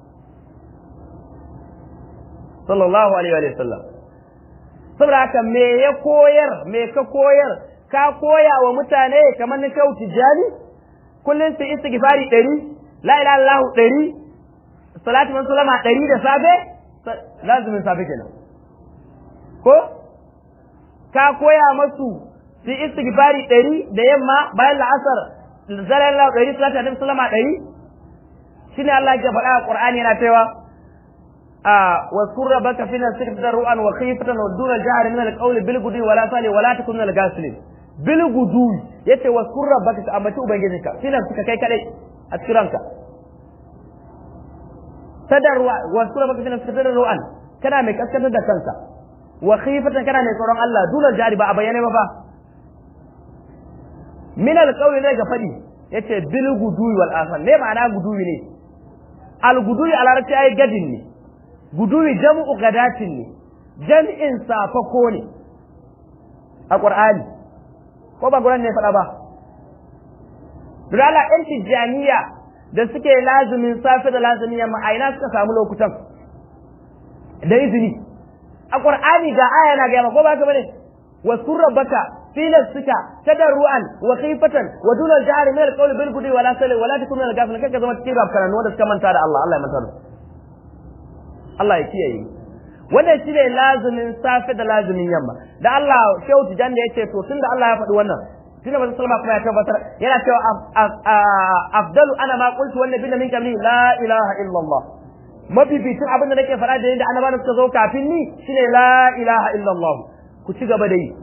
sallallahu alaihi wa sallam saboda haka me ya koyar me ka koyar ka koya wa mutane kamar na shau tijjani kullum su istighfari ɗari la ilaha illallah ɗari salatu man sulama ɗari da safe lazumin safe kenan ko ka koya masu su istighfari ɗari da yamma bayan la'asar zalar lau ɗari salatu annabi sulama ɗari shine Allah ya faɗa a Qur'ani yana cewa a واذكر ربك في نفسك تضرعا وخيفة ودون الجهر من القول بالغدو ولا صالي ولا تكن من الغافلين bil gudu yace wa kurra baka ka ambaci ubangijinka filan suka kai kadai a cikin ranka tadarwa wa kurra baka filan suka tadarwa kana mai kaskantar da kanka wa khifatan kana mai tsoron Allah dole jari ba a bayyane ba ba min alqawli ne ga fadi yace bil gudu wal asal ne ma'ana gudu ne al gudu a larabci ai gadin ne gudu jam'u gadatin ne jam'in safako ne a qur'ani ko ba guran ne faɗa ba Dala ɗan tijjaniya da suke lazumin safe da lazumin yamma a ina suka samu lokutan da izini a ƙur'ani ga aya na gaya ko ba ka bane wa surrabaka fi nafsika tadarruan wa khifatan wa dun al-jahr min al-qawli bil gudi wala sali wala takun min al-ghafilin kaka zama cikin rafkaran wanda suka manta da Allah Allah ya manta da Allah ya kiyaye wannan shi ne lazumin safe da lazumin yamma da Allah shehu tijan da yace to tunda Allah ya faɗi wannan tunda manzo sallama kuma ya tabbatar yana cewa afdalu ana ma qultu wan nabiyyu min qabli la ilaha illa Allah mafificin abin da nake faɗa da yadda annabawa suka zo kafin ni shine la ilaha illa Allah ku ci gaba da yi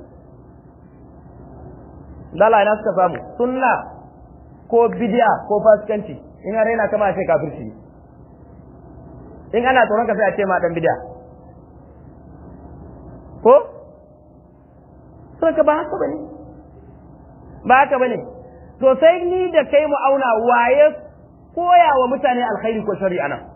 lala ina suka samu sunna ko bid'a ko fasikanci in har yana kama ce kafirci in ana tsoron ka sai a ce ma dan bid'a ko ka ba haka bane ba haka bane to sai ni da kai mu auna waye koya wa mutane alkhairi ko shari'a nan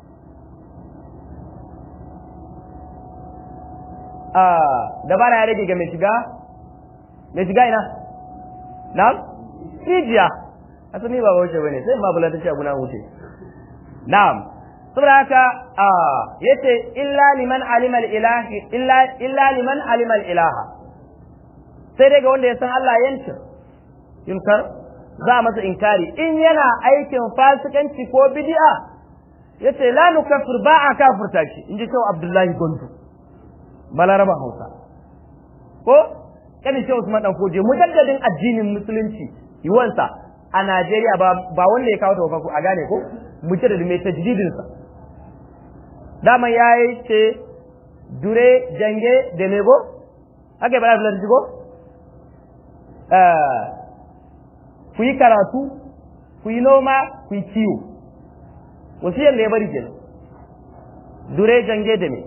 a dabara ya rage ga mai shiga mai shiga ina na rijiya asali ba wuce bane sai ma bula ta ce abuna wuce na'am saboda haka a yace illa liman alima ilahi illa illa liman alima ilaha sai dai ga wanda ya san Allah yanci yunkar za a masa inkari in yana aikin fasikanci ko bid'a yace la nukaffir ba a kafirta shi in ji Abdullahi Gondo balaraba Hausa ko kan shi Usman dan Koje mujaddadin addinin musulunci yiwansa a Najeriya ba ba wanda ya kawo tawaffaku a gane ko mujaddadin mai tajdidin sa dama yayi ce dure jange da nego ake bada filar jigo ku yi karatu ku yi noma ku yi kiwo wasiyar da ya bari kenan dure jange da me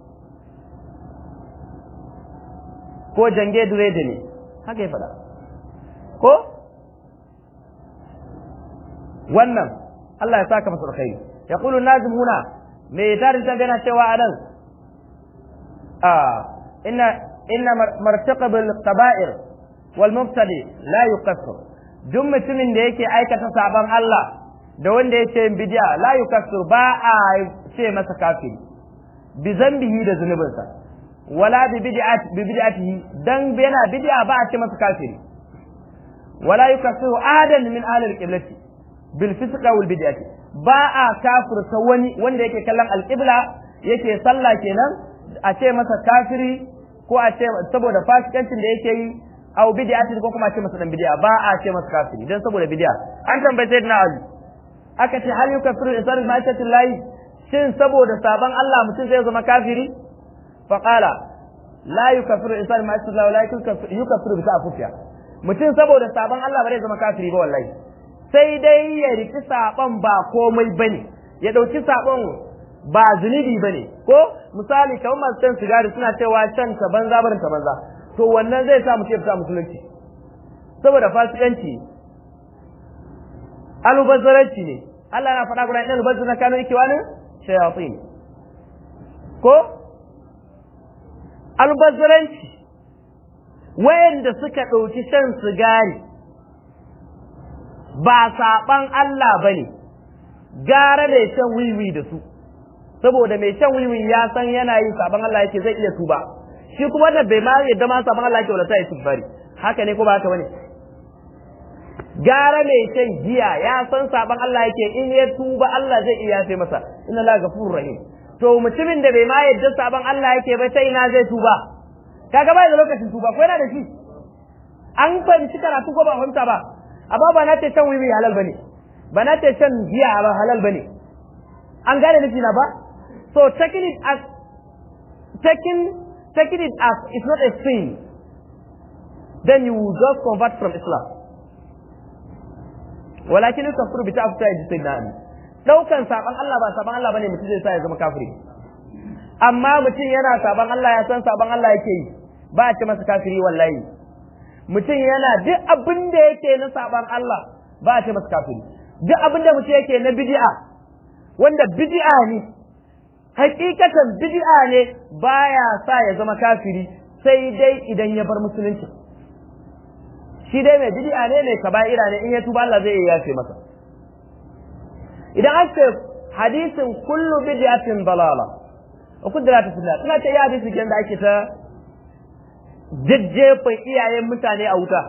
ko jange dure da me haka ya faɗa ko wannan Allah ya saka masa alkhairi yaqulu nazim huna me tarin ta gana cewa anan آه إن إن مرتقب الكبائر والمبتدئ لا يكفر duk mutumin da yake aikata sabon Allah da wanda yake yin bid'a la yukaffir ba a ce masa kafiri bi zambihi da zunubinsa wala bi bid'ati bi bid'atihi dan yana bid'a ba a ce masa kafiri wala yukaffiru ahadan min ahli al-qiblati bil fisq wal bid'ati ba a kafirta wani wanda yake kallon al-qibla yake sallah kenan a ce masa kafiri ko a ce saboda fasikancin da yake yi au bid'ati ko kuma a ce masa dan bid'a ba a ce masa kafiri dan saboda bid'a an tambaye sayyidina Ali aka ce hal yukaffiru insanu ma lahi shin saboda sabon Allah mutum zai zama kafiri fa qala la yukaffiru insanu ma lahi la yukaffiru bi ta'afufiya mutum saboda sabon Allah ba zai zama kafiri ba wallahi sai dai ya riki sabon ba komai bane ya dauki sabon ba zunubi bane ko misali kamar masu shan sigari suna cewa shan ta banza barin ta banza to wannan zai sa mutum ya fita musulunci saboda fasikanci alubazzaranci ne Allah na faɗa guda ɗan bazu na kano yake wani shayatin ko albazzaranci wayanda suka ɗauki shan sigari ba saɓan Allah ba ne gara mai shan wiwi da su saboda mai shan wiwi ya san yana yin saɓan Allah yake zai iya tuba shi kuma wannan bai ma yadda ma saɓan Allah yake wala sai ya haka ne ko ba haka bane gara mai shan giya ya san saban Allah yake in ya tuba Allah zai iya yafe masa inna la ghafurur rahim to mutumin da bai ma yadda saban Allah yake ba sai ina zai tuba kaga bai da lokacin tuba ko yana da shi an fahimci karatu ko ba fahimta ba amma ba na ce shan wiwi halal bane ba na ce shan giya ba halal bane an gane nufi na ba so taking it as taking taking it as it's not a sin then you will just convert from Islam walakin kafir bi ta'futa ya sai na ali daukan saban Allah ba saban Allah bane mutum zai sa ya zama kafiri amma mutum yana saban Allah ya san saban Allah yake yi ba a ce masa kafiri wallahi mutum yana duk abin da yake na saban Allah ba a ce masa kafiri duk abin da mutum yake na bid'a wanda bid'a ne hakikatan bid'a ne baya sa ya zama kafiri sai dai idan ya bar musulunci shi dai mai bid'a ne mai kaba'ira ne in ya tuba Allah zai iya yafe masa idan an ce hadisin kullu bid'atin dalala wa kudra ta sunna ina ce ya hadisi da ake ta jajjefa iyayen mutane a wuta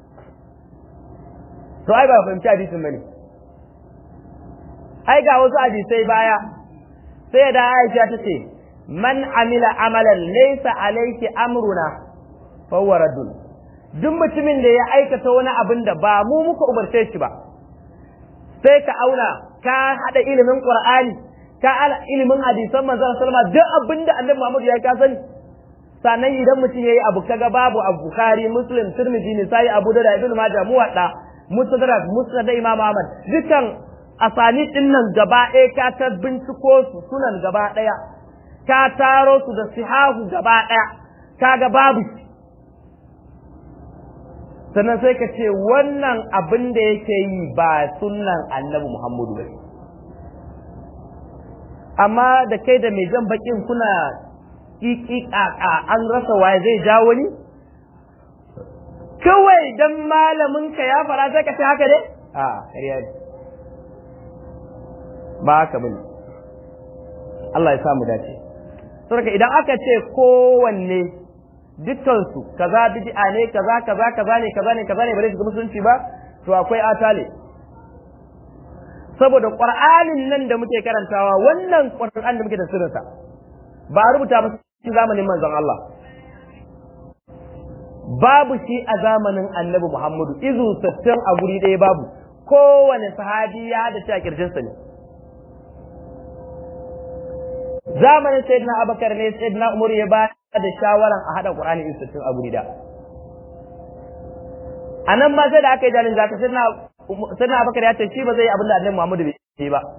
to ai ba fahimci hadisin bane ai ga wasu hadisai baya sai da Aisha ta ce man amila amalan laysa alayki amruna fa huwa raddun duk mutumin da ya aikata wani abin da ba mu muka umarce shi ba sai ka auna ka hada ilimin qur'ani ka ala ilimin hadisan manzon sallama duk abin da annabi Muhammad ya ka sani sannan idan mutum yayi abu kaga babu abu bukhari muslim tirmidhi ne sai abu da ibnu majah muwadda mustadrak musnad imam ahmad dukan asani din nan gaba ɗaya ka ta binciko su sunan gaba ɗaya ka taro su da sihahu gaba ɗaya kaga babu shi sannan sai ka ce wannan abin da yake yi ba sunnan annabi Muhammadu ba amma da kai da mai jan bakin kuna ƙiƙiƙaƙa an rasa waye zai ja wani kawai dan malamin ka ya fara sai ka ce haka ne a ƙarya ne ba haka bane Allah ya samu dace saboda idan aka ce kowanne dukkansu kaza bid'a ne kaza kaza kaza ne kaza ne kaza ne bare shiga musulunci ba to akwai atale saboda qur'anin nan da muke karantawa wannan qur'an da muke da sirrinsa ba a rubuta masa cikin zamanin manzon Allah babu shi a zamanin annabi Muhammadu izu sattin a guri ɗaya babu kowane sahabi ya da ta kirjinsa ne zamanin sayyidina abakar ne sayyidina umar ya ba da shawaran a haɗa Qur'ani in sittin a guri da. A nan ma sai da aka yi jalin zaka sai na Abubakar ya ce shi ba zai yi abin da Annabi Muhammadu bai yi ba.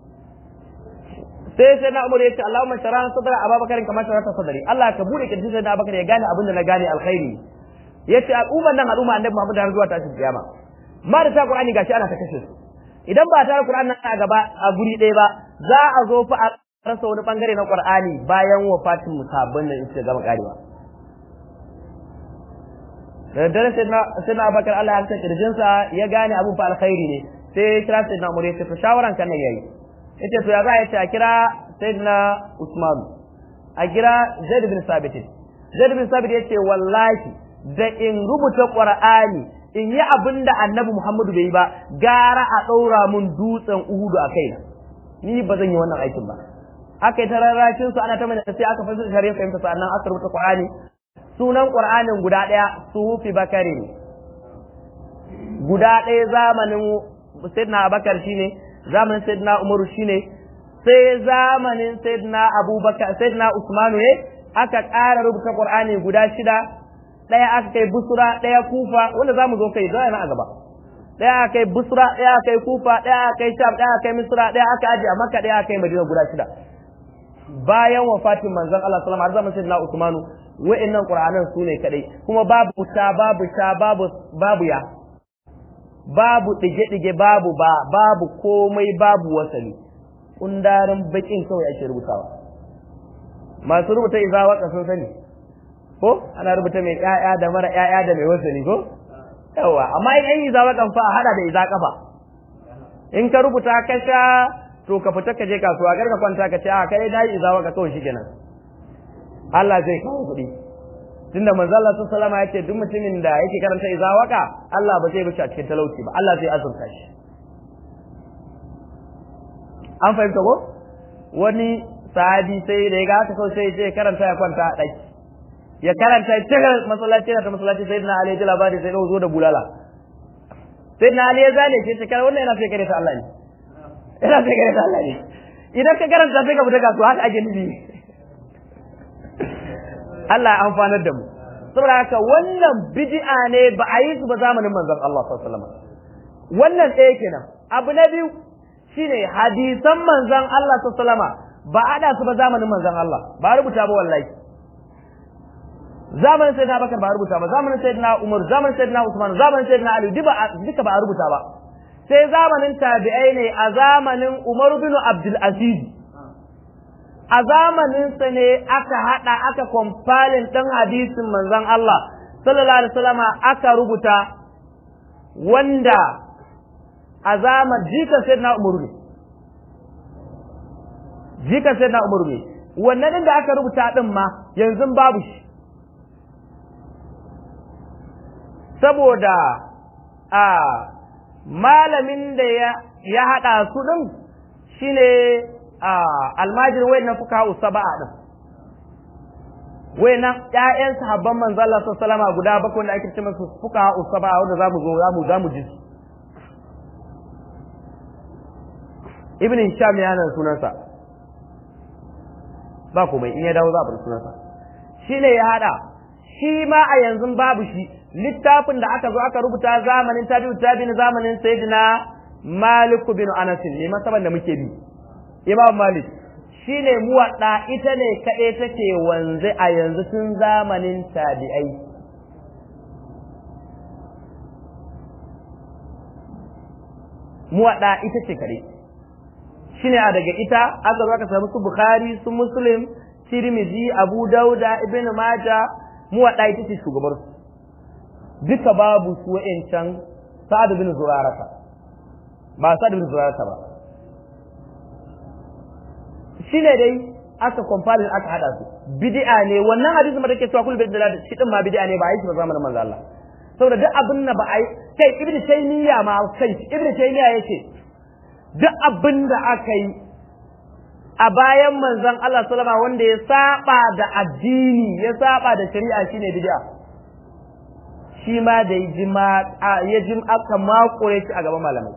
Sai sai na Umar ya ce Allahumma shara sadra Abubakar kamar shara ta sadari. Allah ka bude kirji sai na Abubakar ya gane abin da na gane alkhairi. Ya ce al'umman nan al'umma Annabi Muhammadu har zuwa tashin kiyama. Ma da ta Qur'ani gashi ana ta kashe su. Idan ba ta Qur'ani nan a gaba a guri ɗaya ba za a zo fa rasa wani bangare na Qur'ani bayan wafatin musabban da suka gama karewa da dare sai na sai na Abubakar Allah ya tsaka kirjinsa ya gane abun fa alkhairi ne sai ya kira sai na Umar ya ce to shawaran kan nan yayi yace to ya za ya ce a kira sayyidina Usman a kira Zaid bin Sabit Zaid bin Sabit yace wallahi da in rubuta Qur'ani in yi abin da Annabi Muhammadu bai yi ba gara a ɗaura mun dutsen Uhudu a kaina ni ba zan yi wannan aikin ba aka yi ta rarrashin su ana ta mana sai aka fasa shari'a fahimta sannan aka rubuta Qur'ani sunan Qur'anin guda ɗaya sufi bakari ne guda ɗaya zamanin Sayyidina Abubakar shine zamanin Sayyidina Umaru shine sai zamanin Sayyidina Abubakar Sayyidina Usmanu ne aka ƙara rubuta Qur'ani guda shida ɗaya aka kai Busra ɗaya Kufa wanda zamu zo kai zai na a gaba ɗaya aka kai Busra ɗaya aka kai Kufa ɗaya aka kai Sham ɗaya aka kai Misra ɗaya aka aje a Makka ɗaya aka kai Madina guda shida bayan wafatin manzon Allah sallallahu alaihi wasallam har zamanin Sayyidina Usmanu wa'annan Qur'anan su ne kadai kuma babu ta babu sha babu babu ya babu dige-dige babu ba babu komai babu wasali kundarin bakin kawai ake rubutawa masu rubuta iza waka sun sani ko ana rubuta mai ƴaƴa da mara ƴaƴa da mai wasali ko yawa amma in an yi iza wakan fa a hada da iza kafa in ka rubuta ka sha to ka fita ka je kasuwa kar ka kwanta ka ce a kai dai iza waka kawai shikenan Allah zai kawo kuɗi tunda manzo Allah sallallahu alaihi wasallam duk mutumin da yake karanta izawaka Allah ba zai bishi a cikin talauci ba Allah zai azurta shi an fahimta ko wani sahabi sai da ya ga haka kawai sai ya karanta ya kwanta a ɗaki ya karanta ya cika masallaci na ta masallaci sai na Ali ya ji labari sai ya zo da bulala sai na Ali ya zane shi ce kai wannan yana sai kare ta Allah ne yana sai kare ta Allah ne idan ka karanta sai ka fita kasuwa haka ake nufi Allah ya amfanar da mu saboda haka wannan bid'a ne ba a yi su ba zamanin manzon Allah sallallahu alaihi wasallam wannan ɗaya kenan abu na biyu shine hadisan manzon Allah sallallahu alaihi wasallam ba a da su ba zamanin manzon Allah ba rubuta ba wallahi zamanin sayyidina Abubakar ba rubuta ba zamanin sayyidina Umar zamanin sayyidina Usman zamanin sayyidina Ali duka ba a rubuta ba sai zamanin tabi'ai ne a zamanin Umar bin Abdul Aziz a zamaninsa ne aka haɗa aka kwamfalin ɗin hadisin manzon Allah sallallahu alaihi wasallama aka rubuta wanda a zaman jikan sai na umaru ne jikan sai na umaru ne wannan ɗin da aka rubuta ɗin ma yanzu babu shi saboda a malamin da ya haɗa su ɗin shine almajir wai na fuka saba'a din wai nan ƴaƴan sahabban manzo Allah sallallahu alaihi guda bakwai da ake ce musu fuka saba'a wanda zamu zo zamu zamu ji Ibn Hisham ya nan sunansa ba komai in ya dawo za a bar sunansa shine ya hada shi ma a yanzu babu shi littafin da aka zo aka rubuta zamanin tabi'u tabi'in zamanin sayyidina Malik bin Anas ne masaban da muke bi Imam Malik shi ne muwaɗa ita ne kaɗai take wanzu a yanzu tun zamanin tabi'ai. Muwaɗa ita ce kaɗai. Shi ne a daga ita aka zo aka samu su Bukhari, su Muslim, Tirmidhi, Abu Dauda, Ibn Majah, muwaɗa ita ce shugabarsu. Duka babu su wa'incan Sa'ad bin Zurarata. Ba Sa'ad bin Zurarata ba. shi ne dai aka kwamfani aka hada su bid'a ne wannan hadisin da take cewa kullu bid'a shi din ma bid'a ne ba a yi shi ba zamanin manzo Allah saboda duk abin da ba a yi kai ibnu taymiya ma kai ibnu taymiya yace duk abin da aka yi a bayan manzon Allah sallama wanda ya saba da addini ya saba da shari'a shine bid'a shi ma da ya jim aka makure shi a gaban malamai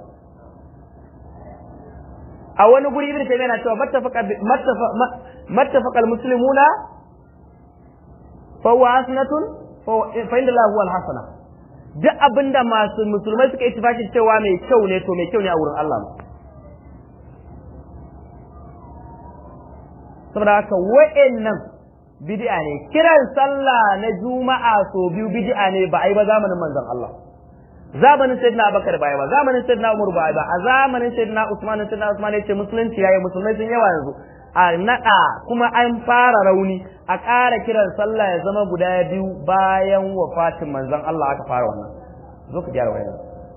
a wani guri ibn taymiya na cewa mattafaqa almuslimuna fa huwa hasanatun fa inda Allah huwa alhasana duk abinda masu musulmai suka ittifaki cewa mai kyau ne to mai kyau ne a wurin Allah saboda haka wa'annan bid'a ne kiran sallah na juma'a so biyu bid'a ne ba ai ba zamanin manzon Allah zamanin sayyidina abubakar baya ba zamanin sayyidina umar baya ba a zamanin sayyidina usman sayyidina usman yace musulunci yayi musulmai sun yawa yanzu a naɗa kuma an fara rauni a ƙara kiran sallah ya zama guda biyu bayan wafatin manzon Allah aka fara wannan zo ka gyara wayan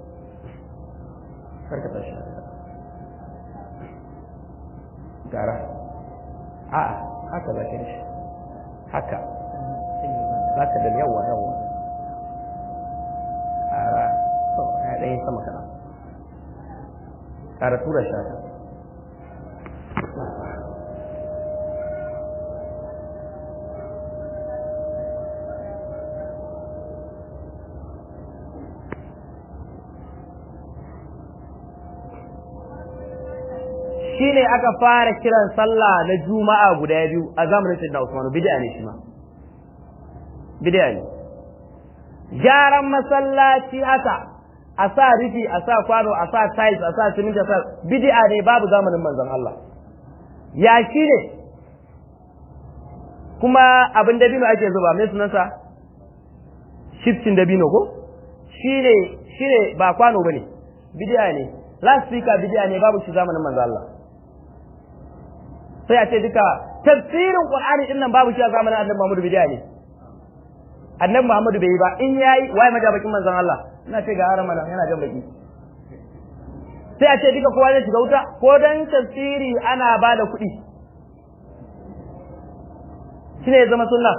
karka tashi gara a haka za ka shi haka za ka da yawa yawa ƙara to ya ɗaya sama kana ƙara tura shi haka shine aka fara kiran sallah na juma'a guda biyu a zamanin sayyidina Usman bid'a ne shi ma bid'a ne gyaran masallaci haka a sa rufi a sa kwano a sa tiles a sa siminti a sa bid'a ne babu zamanin manzon Allah ya shi ne kuma abin dabino ake zuba mai sunansa shiftin dabino ko shine shine ba kwano bane bid'a ne last speaker bid'a ne babu shi zamanin manzon Allah sai a ce duka tafsirin Qur'ani din nan babu shi a zamanin Annabi Muhammad bid'a ne Annabi Muhammad bai yi ba in yayi waye majabakin manzon Allah ina ce ga haram nan yana jan baki sai a ce duka kowa zai shiga wuta ko dan tafsiri ana ba da kuɗi shine ya zama sunna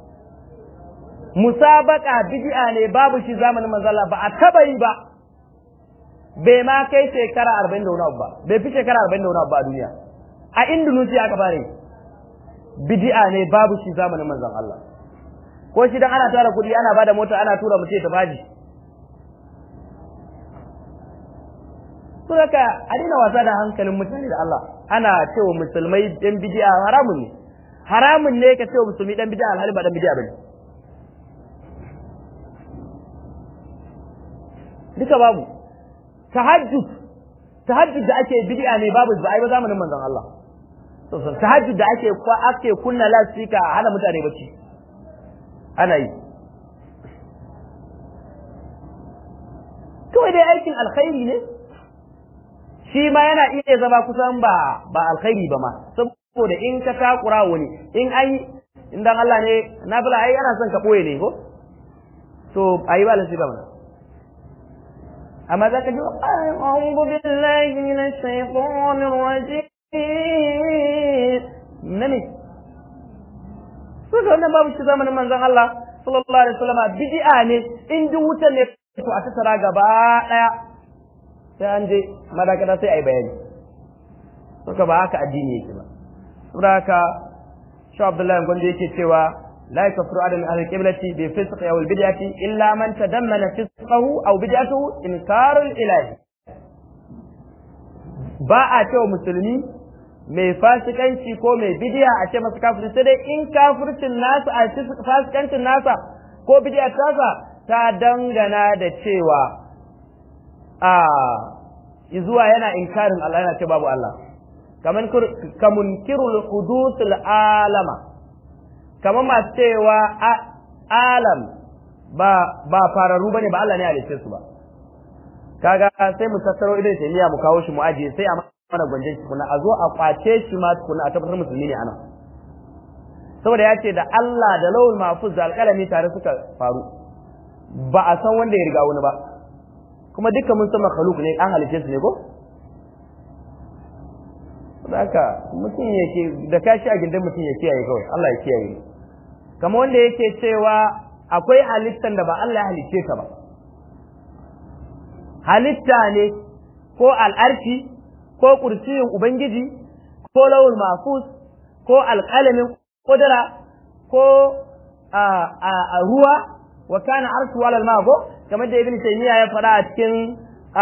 musabaka bid'a ne babu shi zamanin manzon Allah ba a taba yi ba bai ma kai shekara 40 da wani abu ba bai fi shekara 40 da wani abu ba a duniya a Indonesia aka fara bid'a ne babu shi zamanin manzon Allah ko shi dan ana tara kuɗi ana bada mota ana tura mutum ta faji to haka a dina wasa da hankalin mutane da Allah ana cewa musulmai dan bid'a haramun ne haramun ne ka cewa musulmi dan bid'a alhali ba dan bid'a bane duka babu tahajjud tahajjud da ake bid'a ne babu ba ai ba zamanin manzon Allah sosai tahajjud da ake kwa ake kunna lasfika a hana mutane bacci ana yi kawai dai aikin alkhairi ne shi ma yana iya zama kusan ba ba alkhairi ba ma saboda in ka takura wani in ai in dan Allah ne na bala ai ana son ka boye ne ko to ayi ba lasfika mana amma za ka ji a'udhu billahi minash shaitanir rajim nani suka wannan babu shi zamanin manzon Allah sallallahu alaihi wasallam bid'a ne in duk wutan ne to a tattara gaba daya sai an je madakata sai ai bayani suka ba haka addini yake ba saboda haka shi Abdullahi Gondo yake cewa لا يكفر عدم أهل القبلة بفسق أو البدعة إلا من تدمن فسقه أو بدعته إنكار الإله ba a cewa musulmi mai fasikanci ko mai bidiya a ce masa kafirci sai dai in kafircin nasa a fasikancin nasa ko bidiya tasa ta dangana da cewa a zuwa yana inkarin Allah yana ce babu Allah kaman kamunkirul hudusul alama kamar masu cewa alam ba ba fararru bane ba Allah ne halitta su ba kaga sai mu tattaro idan sai mu kawo shi mu ajiye sai a mana gwanjen shi kuna a zo a kwace shi ma kuna a tabbatar musulmi ne anan saboda ya ce da Allah da lawul mahfuz da alƙalami tare suka faru ba a san wanda ya riga wani ba kuma dukkan mun san makhluk ne an halice su ne ko haka mutum yake da kashi a gindin mutum ya kiyaye kawai Allah ya kiyaye kama wanda yake cewa akwai halittan da ba Allah ya halicce ka ba halitta ne ko al'arki ko kursiyin ubangiji ko lawul mafus ko alƙalamin kudura ko a ruwa wa kana arshu walal mago kamar da ibn taymiya ya faɗa a cikin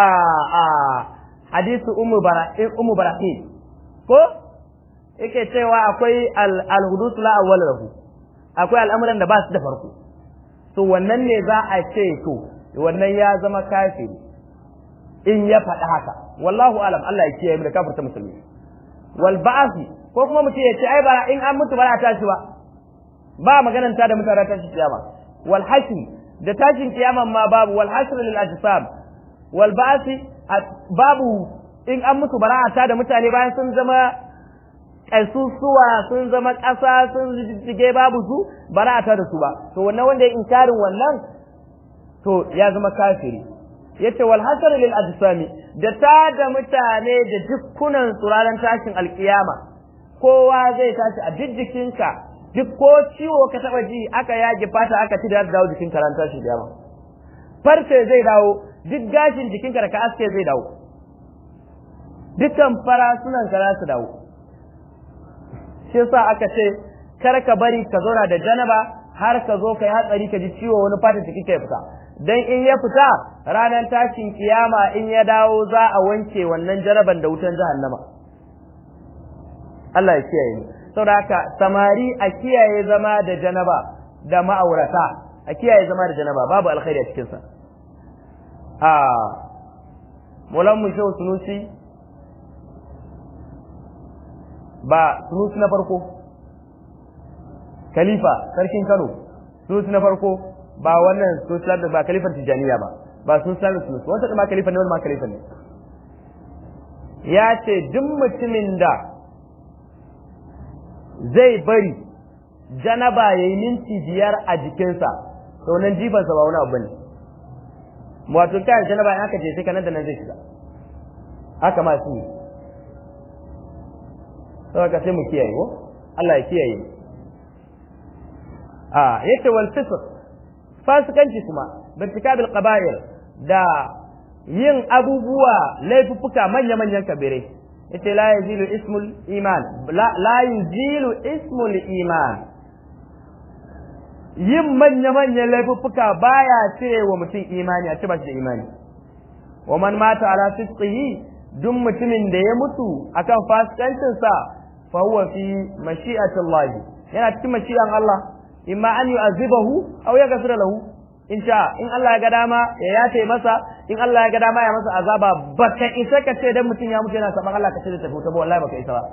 hadisi ummu barahim ko yake cewa akwai al-hudus la awwal lahu akwai al'amuran da ba su da farko to wannan ne za a ce to wannan ya zama kafiri in ya faɗi haka wallahu alam Allah ya kiyaye mu da kafirta musulmi wal ba'thi ko kuma mutum ya ce ai ba in an mutu ba a tashi ba ba maganan ta da mutane tashi kiyama wal hashr da tashin kiyaman ma babu wal hashr lil ajsam wal ba'thi babu in an mutu bara a da mutane bayan sun zama ƙasusuwa sun zama ƙasa sun jijjige babu su ba za a tada su ba to wannan wanda ya inkarin wannan to ya zama kafiri yace wal hasar lil ajsami da ta da mutane da dukkunan tsuraran tashin alkiyama kowa zai tashi a duk jikinka duk ko ciwo ka taba ji aka yage fata aka ci da dawo jikin ran tashin kiyama farce zai dawo duk gashin jikinka da ka aske zai dawo dukkan farasunan ka za su dawo shi yasa aka ce kar ka bari ka zauna da janaba har ka zo ka yi hatsari ka ji ciwo wani fata jiki ka ya fita dan in ya fita ranar tashin kiyama in ya dawo za a wanke wannan jaraban da wutan jahannama Allah ya kiyaye ni saboda haka samari a kiyaye zama da janaba da ma'aurata a kiyaye zama da janaba babu alkhairi a cikin sa a Mulan mu shehu sunusi ba sunusi na farko khalifa sarkin Kano sunusi na farko ba wannan sunusi da ba khalifar Tijaniya ba ba sunusi da sunusi wanda ma khalifa ne wanda ma khalifa ne ya ce duk mutumin da zai bari janaba yayi minti biyar a jikinsa to nan jifansa ba wani abu bane wato kai janaba in aka je sai kanan da nan zai shiga haka ma su saboda sai mu kiyaye ko Allah ya kiyaye a yace wal fisq fasikanci kuma birtikabil qaba'ir da yin abubuwa laifuffuka manya manyan kabirai yace la yazilu ismul iman la, la yuzilu ismul iman yin manya manyan laifuffuka baya cire wa mutum imani a ce ba shi da imani wa man mata ala fisqihi duk mutumin da ya mutu akan fasikancinsa fa huwa fi mashi'atillah yana cikin mashi'an Allah imma an yu'azibahu aw yaghfira lahu in sha in Allah ya ga dama ya yace masa in Allah ya ga dama ya masa azaba baka isa ka ce dan mutum ya mutu yana saban Allah ka ce da tafi ta ba wallahi baka isa ba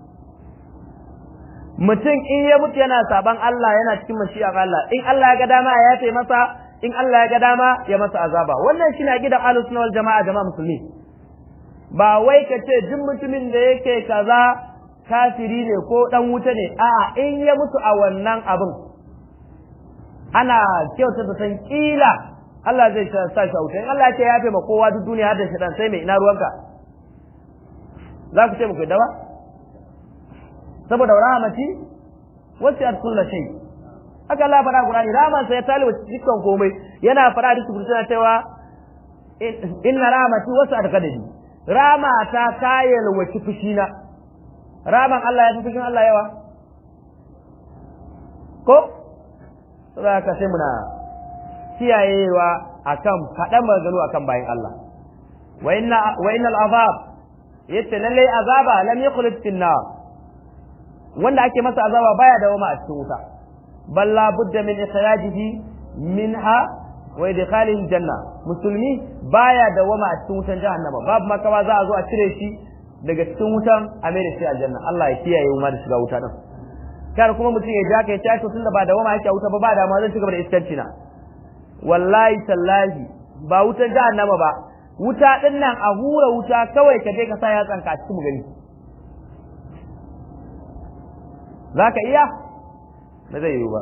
mutum in ya mutu yana saban Allah yana cikin mashi'an Allah in Allah ya ga dama ya yace masa in Allah ya ga dama ya masa azaba wannan shine gidan ahlus sunna wal jama'a jama'a musulmi ba wai ka ce duk mutumin da yake kaza kafiri ne ko dan wuta ne a'a in ya mutu a wannan abin ana kyauta da san kila Allah zai sa shi wuta in Allah ya ce ya fi ma kowa duk duniya har da shi dan sai mai ina ruwanka za ku ce muku da ba saboda rahmati wasi'at kullu shay haka Allah fara Qur'ani rahman sai ya taliba dukkan komai yana fara da su cewa inna rahmati wasi'at qadari rama ta kayal wace fushina raman Allah ya fi fushin Allah yawa ko saboda ka sai muna kiyayewa akan faɗan maganganu akan bayan Allah wa inna wa innal azab yace lalle azaba lam yakhlut fin nar wanda ake masa azaba baya da wama a cikin wuta bal la budda min ikhrajihi minha wa idkhalihi janna musulmi baya da wama a cikin wutan jahannama babu makawa za a zo a cire shi daga cikin wutan a mai da shi aljanna Allah ya kiyaye mu da shiga wuta din kar kuma mutum ya ja kai tashi tunda ba da wama yake wuta ba ba da ma zan cigaba da iskanci na wallahi tallahi ba wutan jahannama ba wuta din nan a hura wuta kawai ka je ka sa yatsan ka cikin gani zaka iya ba zai yiwu ba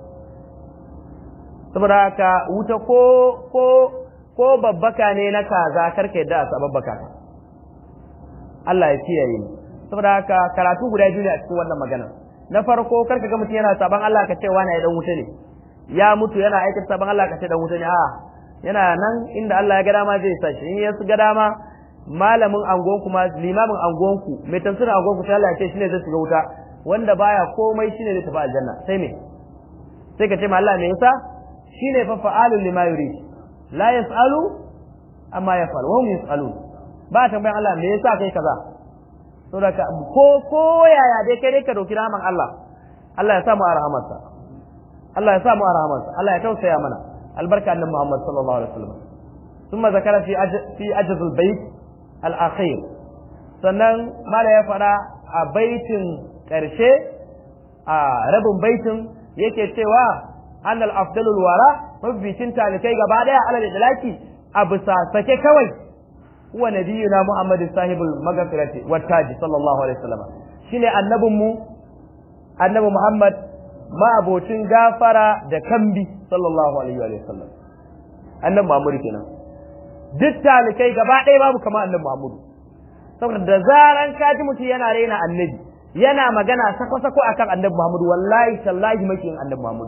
saboda haka wuta ko ko ko babbaka ne na kaza karka yadda a sababbaka ka Allah ya kiyaye ni saboda haka karatu guda biyu ne a cikin wannan magana na farko karka ga mutum yana saban Allah ka ce wani ya dan wuta ne ya mutu yana aikata saban Allah ka ce dan wuta ne a yana nan inda Allah ya ga dama zai sa shi in ya ga dama malamin angon ku ma limamin angon ku mai tafsirin angon ku sai Allah ya ce shine zai shiga wuta wanda baya komai shine zai tafi aljanna sai me sai ka ce ma Allah me yasa shine fa fa'alul lima yurid la yasalu amma yafal wa hum yasalun ba tambayan Allah me yasa kai kaza saboda ko ko yaya dai kai dai ka dauki rahman Allah Allah ya sa mu a rahamarsa Allah ya sa mu a rahamarsa Allah ya tausaya mana albarka annabi Muhammad sallallahu alaihi wasallam thumma zakara fi fi ajz albayt alakhir sannan mala ya fara a baitin karshe a rabin baitin yake cewa annal afdalul wara mabbicin talikai gaba daya alal idlaki a bisa sake kawai huwa nabiyuna muhammad sahibul maghfirati wat taji sallallahu alaihi wasallam shine annabinmu annabi Muhammad ma'abocin gafara da kambi sallallahu alaihi wa sallam annabi Muhammad kenan duk talikai gaba ɗaya babu kamar annabi Muhammad saboda da zaran kaji mutum yana raina annabi yana magana sako-sako akan annabi Muhammad wallahi tallahi makiyin annabi Muhammad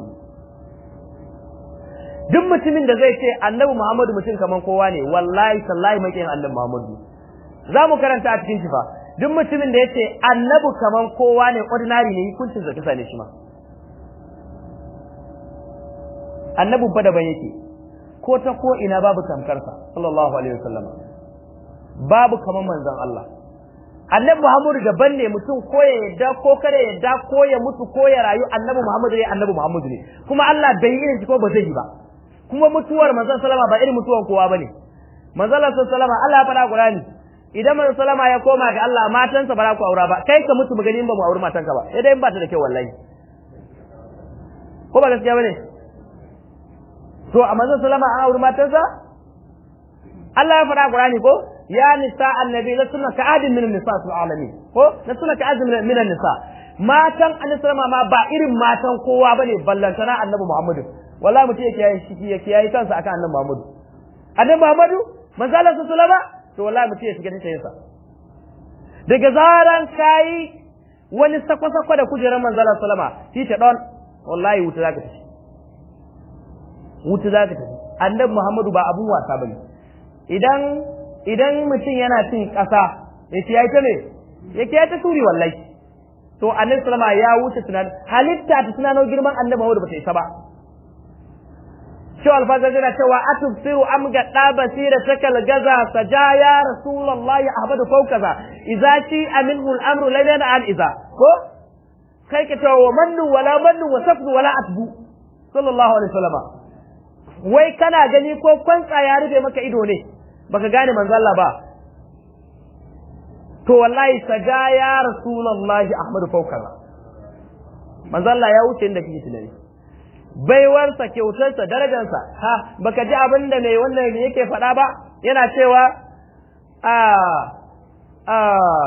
duk mutumin da zai ce annabi Muhammadu mutum kaman kowa ne wallahi tallahi makiyin annabi Muhammadu za mu karanta a cikin shifa duk mutumin da ya ce annabi kaman kowa ne ordinary ne hukuncin zaki sane shi ma annabin fa daban yake ko ta ko ina babu tamkarsa sallallahu alaihi wasallam babu kaman manzon Allah annabi Muhammadu daban ne mutum ko ya yadda ko kada ya yadda ko ya mutu ko ya rayu annabi Muhammadu ne annabi Muhammadu ne kuma Allah bai yi irin shi ko ba zai yi ba kuma mutuwar manzon sallama ba irin mutuwan kowa bane manzon sallama Allah ya fara Qur'ani idan manzon sallama ya koma ga Allah matansa ba za ku aura ba kai ka mutu magani in ba mu auri matanka ba sai dai in ba ta da kyau wallahi ko ba gaskiya bane to a manzon sallama an auri matansa Allah ya fara Qur'ani ko ya nisa annabi la sunna ka adin min nisa sul alamin ko la sunna ka adin min nisa matan annabi sallama ma ba irin matan kowa bane ballantana annabi Muhammadu wallahi mutum yake yayi shi yake yayi kansa akan annabi Muhammadu annabi Muhammadu manzo Allah sallallahu alaihi to wallahi mutum ya shiga cikin sa daga zaran kai wani sako-sako da kujerar manzo Allah sallama shi ta don wallahi wuta zaka tafi wuta zaka tafi annabi Muhammadu ba abun wasa bane idan idan mutum yana cin ƙasa yake yayi ta ne yake yayi ta turi wallahi to annabi sallama ya wuce tunan halitta ta tunano girman annabi Muhammadu ba ta isa ba shi alfazar yana cewa atubsiru am ga da basira takal gaza saja ya rasulullahi ahmadu fawkaza idza shi aminhu al-amru la yana an idza ko kai ka cewa wa mannu wala mannu wa safdu wala atbu sallallahu alaihi wasallam wai kana gani ko kwantsa ya rufe maka ido ne baka gane manzo Allah ba to wallahi saja ya rasulullahi ahmadu fawkaza manzo Allah ya wuce inda kike tunani baiwarsa kyautarsa darajarsa ha baka ji abin da mai wannan yake faɗa ba yana cewa a a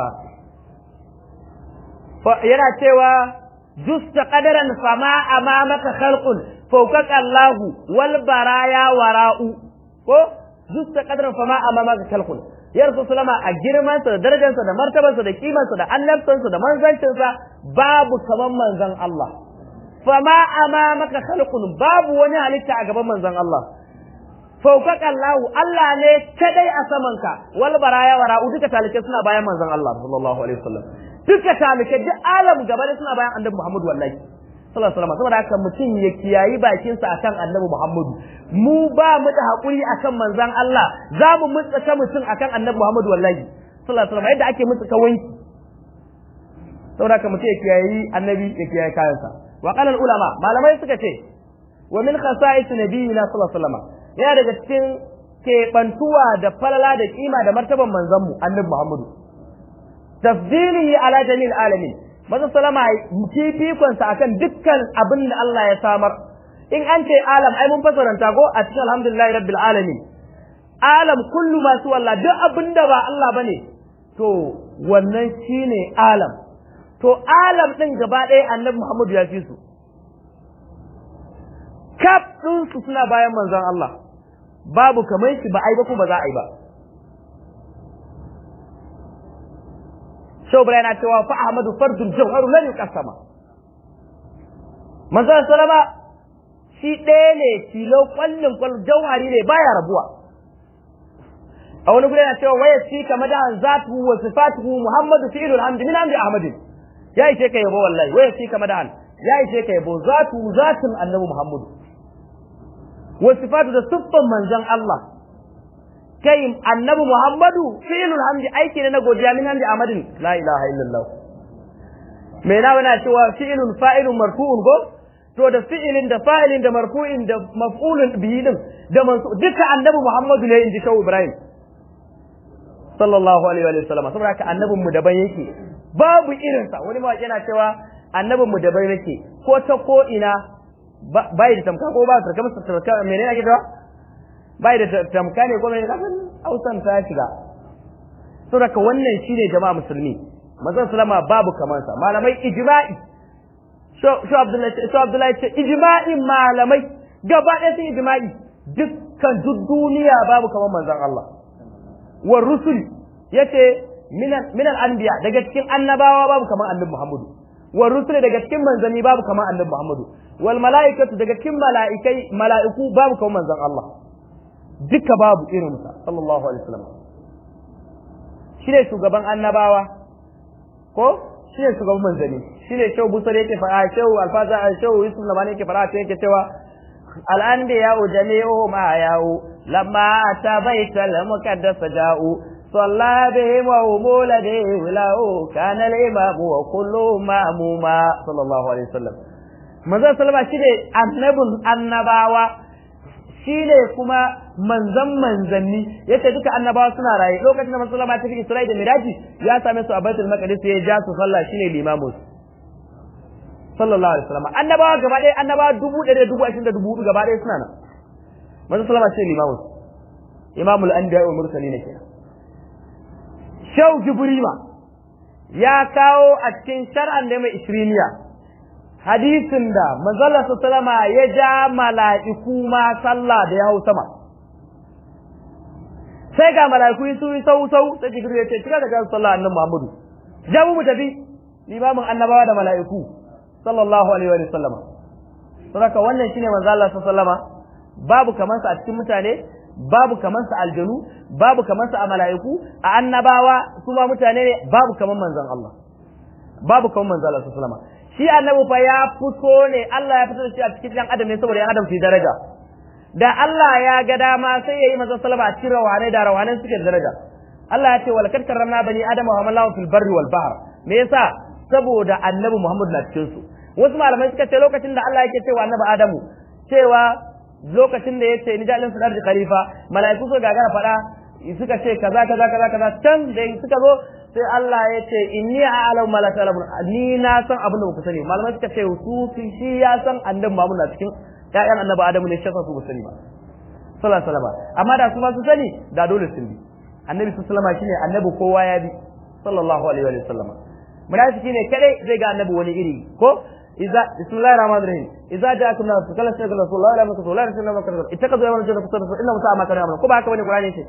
yana cewa justa qadaran fama amamaka khalqun fawkaka Allahu wal baraya wara'u ko justa qadaran fama amamaka khalqun ya rasu sulama a girmansa da darajarsa da martabarsa da kimansa da annabtansa da manzancinsa babu kaman manzon Allah fama amamaka khalqun babu wani halitta a gaban manzon Allah faukaka Allah Allah ne kadai a samanka wal baraya wara duka talike suna bayan manzon Allah sallallahu alaihi wasallam duka talike duk alam gaba da suna bayan annabi Muhammad wallahi sallallahu alaihi wasallam saboda haka mutum ya kiyayi bakin sa akan annabi Muhammad mu ba mu da hakuri akan manzon Allah za mu mutsaka mutum akan annabi Muhammad wallahi sallallahu alaihi wasallam yadda ake mutsaka wanki saboda haka mutum ya kiyayi annabi ya kiyayi kayansa وقال العلماء malamai suka ce wa min khasa'is nabiyina sallallahu alaihi wasallam yana daga cikin keɓantuwa da falala da kima da martaban manzon mu annabi Muhammadu tafdilihi ala jamil alamin manzo sallama fifikon sa akan dukkan abin da Allah ya samar in an ce alam ai mun fasaranta ko a cikin alhamdulillahi rabbil alamin alam kullu ma su wallah duk abin da ba Allah bane to wannan shine alam to alam ɗin gaba ɗaya annabi Muhammadu ya fi su kaf ɗinsu suna bayan manzon Allah babu kamar shi ba ai ba ko ba za a yi ba Shau yana cewa fa Ahmadu fardun jawharu lan yuqassama manzon sallama shi ɗaya ne tilo kwallin kwal jauhari ne baya rabuwa a wani guri yana cewa waya shi kama da zatu wa sifatuhu Muhammadu fi'lul hamdi min hamdi Ahmadin ya ishe ka yabo wallahi waya shi kama da ya ishe ka yabo zatu zatin annabi Muhammadu wa sifatu da siffan manzon Allah kai annabi Muhammadu fi'lul hamdi aiki ne na godiya min hamdi Ahmadin la ilaha illallah me na wana cewa fi'lun fa'ilun marfu'un go to da fi'ilin da fa'ilin da marfu'in da maf'ulun bihi din da mansu duka annabi Muhammadu ne inji Shawu Ibrahim sallallahu alaihi wa sallam saboda haka annabin mu daban yake babu irin sa wani mawaki yana cewa annabin mu daban yake ko ta ko ina bai da tamka ko ba ta kamar tamka menene ake cewa bai da tamka ne ko menene kasan Hausan ta shiga saboda haka wannan shine jama'a musulmi manzon sallama babu kamansa malamai ijma'i shu abdullahi ce ijma'in malamai gaba ɗaya sun ijma'i dukkan duk duniya babu kaman manzon Allah wa rusul yace minan anbiya daga cikin annabawa babu kaman annabi Muhammadu wa rusul daga cikin manzanni babu kaman annabi Muhammadu wal mala'ikatu daga cikin mala'ikai mala'iku babu kaman manzon Allah duka babu irinsa sallallahu alaihi wasallam shi ne shugaban annabawa ko shi ne shugaban manzanni shi ne shehu busar yake fara shehu alfaza shehu yusuf lamani yake fara yake cewa al'anbiya jami'u ma yawo lamma ta baital muqaddas ja'u صلى بهم ومولده له كان الإمام وكل مأموما صلى الله عليه وسلم manzon sallama shi ne annabin annabawa shi ne kuma manzan manzanni yace duka annabawa suna raye lokacin da manzon sallama ta fi Isra'i da Miraji ya same su a Baitul Maqdis ya ja su sallah shine limamu sallallahu alaihi wasallam annabawa gaba ɗaya annabawa dubu ɗaya da dubu ashirin da dubu hudu gaba ɗaya suna nan manzon sallama shi ne limamu imamul anbiya wal mursalin kenan Shau Jibrima ya kawo a cikin shar'an da mai isriniya hadisin da manzala sallama ya ja mala'iku ma sallah da ya hau sama sai ga mala'iku su yi sau sau sai jibril ya ce cika da jan sallah annabi Muhammadu ja mu tafi limamin annabawa da mala'iku sallallahu alaihi wa sallama saboda wannan shine manzala sallama babu kamansa a cikin mutane babu kamar sa aljanu babu kamar sa a mala'iku a annabawa su ma mutane ne babu kamar manzon Allah babu kamar manzon Allah sallallahu alaihi shi annabi fa ya fito ne Allah ya fito da shi a cikin dan adam ne saboda yan adam su daraja da Allah ya ga dama sai yayi manzon sallama a cikin rawane da rawanen suke da daraja Allah ya ce wal kad karramna bani adama wa hamallahu fil barri wal bahr me yasa saboda annabi Muhammad na cikin su wasu malamai suka ce lokacin da Allah yake cewa annabi Adamu cewa lokacin da yace ni jalin sadar da khalifa malaiku su gagara fada suka ce kaza kaza kaza kaza can da suka zo sai Allah ya ce inni a'lamu ma la ta'lamun ni na san abin da ku sani malamai suka ce su shi ya san annabi Muhammad na cikin ƴaƴan annabi Adamu ne shi su ba sani ba sallallahu alaihi wasallam amma da su ma su sani da dole sun bi annabi sallallahu alaihi wasallam shine annabi kowa ya bi sallallahu alaihi wasallam munafiki ne kadai zai ga annabi wani iri ko إذا بسم الله الرحمن الرحيم إذا جاءكم ناس فقال سيدنا رسول الله لا مكتوب لا رسول الله مكتوب اتخذوا يوم الجنة فصدق إنهم ساء ما كانوا يعملون كما هكذا القرآن يقول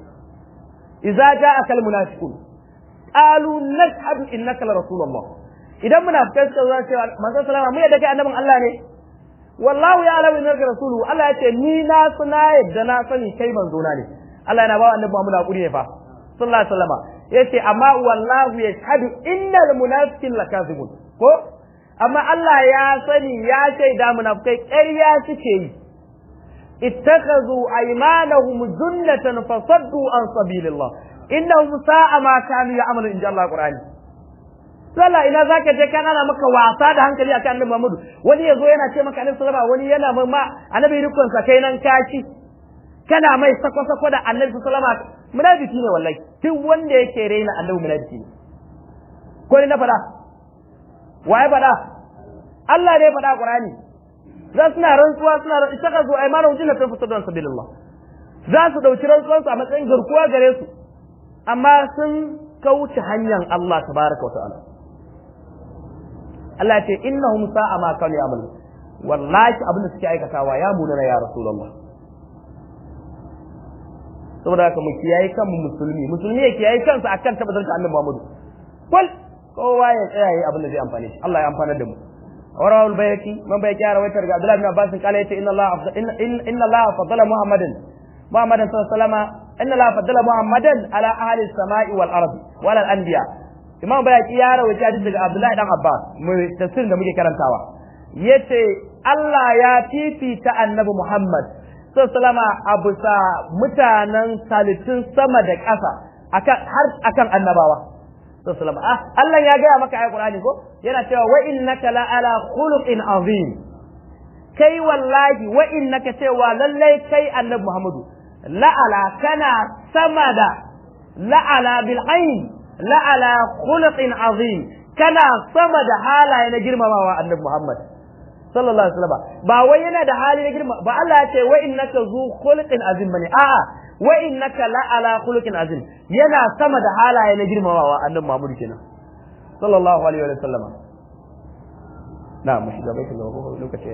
إذا جاءك المنافقون قالوا نشهد إنك لرسول الله إذا منافقين سكوا سوى ما صلى الله عليه وسلم أنهم الله ne wallahu ya alamu innaka rasulu Allah ya ce ni na suna yadda na sani kai manzo na ne Allah yana ba wa annabi Muhammad hakuri ne fa sallallahu alaihi wasallam yace amma wallahu yashhadu innal munafiqin lakazibun ko amma Allah ya sani ya shaida munafikai ƙarya suke yi ittakazu aymanahum junnatan fasaddu an sabilillah innahum sa'a ma kanu ya'malu inja Allah Qur'ani sallah ina zaka je kana na maka wasa da hankali akan Annabi Muhammad wani yazo yana ce maka Annabi sallama wani yana ma Annabi rukun sa kai nan kaci kana mai sako sako da Annabi sallama munafiki ne wallahi duk wanda yake raina Annabi munafiki ne ko ne na fada waye fada Allah ne fada Qur'ani za suna rantsuwa suna istaka zo aymanu jinnatan fasadan sabilillah za su dauki rantsuwansu a matsayin garkuwa gare su amma sun kauce hanyar Allah tabaraka wa ta'ala Allah ya ce innahum sa'a ma kanu ya'malu wallahi abin da suke aikatawa ya munana ya rasulullah saboda haka mu kiyaye kanmu musulmi musulmi ya kiyaye kansa akan tabbatar da annabi Muhammad kul kowa ya tsaya yayi abin da zai amfane shi Allah ya amfanar da mu ورواه البيهقي من بيهقي رواه عبد الله بن عباس قال ان الله ان ان الله فضل محمدا محمدا صلى الله عليه وسلم ان الله فضل محمدا على اهل السماء والارض وعلى الانبياء imam bayaki ya rawaita hadisi daga Abdullahi dan Abbas mu tafsirin da muke karantawa yace Allah ya fifita annabi Muhammad sallama a bisa mutanen salittun sama da ƙasa akan har akan annabawa sallama ah Allah ya gaya maka ayat Qur'ani ko yana cewa wa innaka la ala khuluqin azim kai wallahi wa innaka cewa lallai kai annabi Muhammadu la'ala kana sama da la'ala bil ain la'ala khuluqin azim kana sama da halaye na girmamawa annabi Muhammad sallallahu alaihi wasallam ba wai yana da hali na girma ba Allah ya ce wa innaka zu khuluqin azim bane a'a wa innaka la'ala khuluqin azim yana sama da halaye na girmamawa annabi Muhammad kenan sallallahu alaihi wa sallama na mu shiga baitul gaba lokaci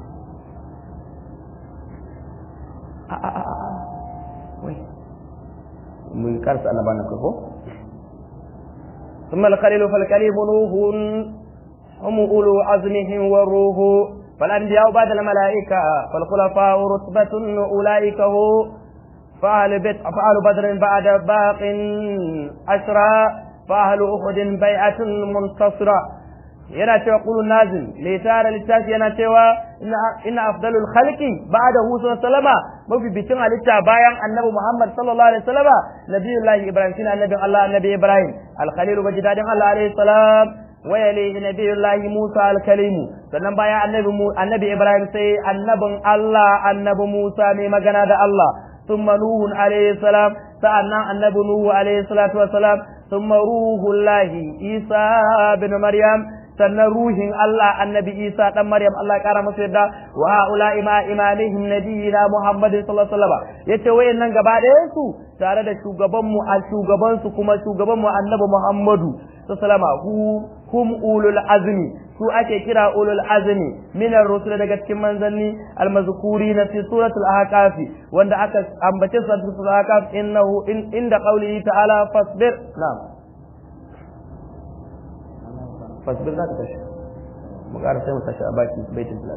a a a a wai mun karsa annabawan ko ثم الخليل فالكليم نوح هم أولو عزمهم والروح فالأنبياء بعد الملائكة فالخلفاء رتبة أولئك هو فأهل بيت فأهل بدر بعد باق أشرى فأهل أحد بيعة منتصرة yana cewa qulun nazim mai tara littafi yana cewa ina afdalul khalqi ba'da hu sallama mafificin halitta bayan annabi Muhammad sallallahu alaihi wasallama nabiyullahi ibrahim shine annabin Allah annabi ibrahim al khalil bajidadin Allah alaihi salam wa yalihi nabiyullahi musa al kalimu sannan bayan annabi annabi ibrahim sai annabin Allah annabi musa mai magana da Allah ثم نوح عليه السلام سألنا النبي نوح عليه الصلاة والسلام ثم روح الله عيسى بن مريم sannan ruhin Allah annabi Isa dan Maryam Allah ya kara masa yadda wa haula ima imanihim nabiyina Muhammad sallallahu alaihi wasallam yace wayannan gaba ɗayan su tare da shugaban mu a shugaban su kuma shugaban mu annabi Muhammadu sallallahu alaihi hum ulul azmi su ake kira ulul azmi min ar-rusul daga cikin manzanni al-mazkurina fi suratul ahqaf wanda aka ambace suratul ahqaf innahu inda qawlihi ta'ala fasbir na'am fasbir za ta tashi mu ƙara sai mu tashi a baki baitin filat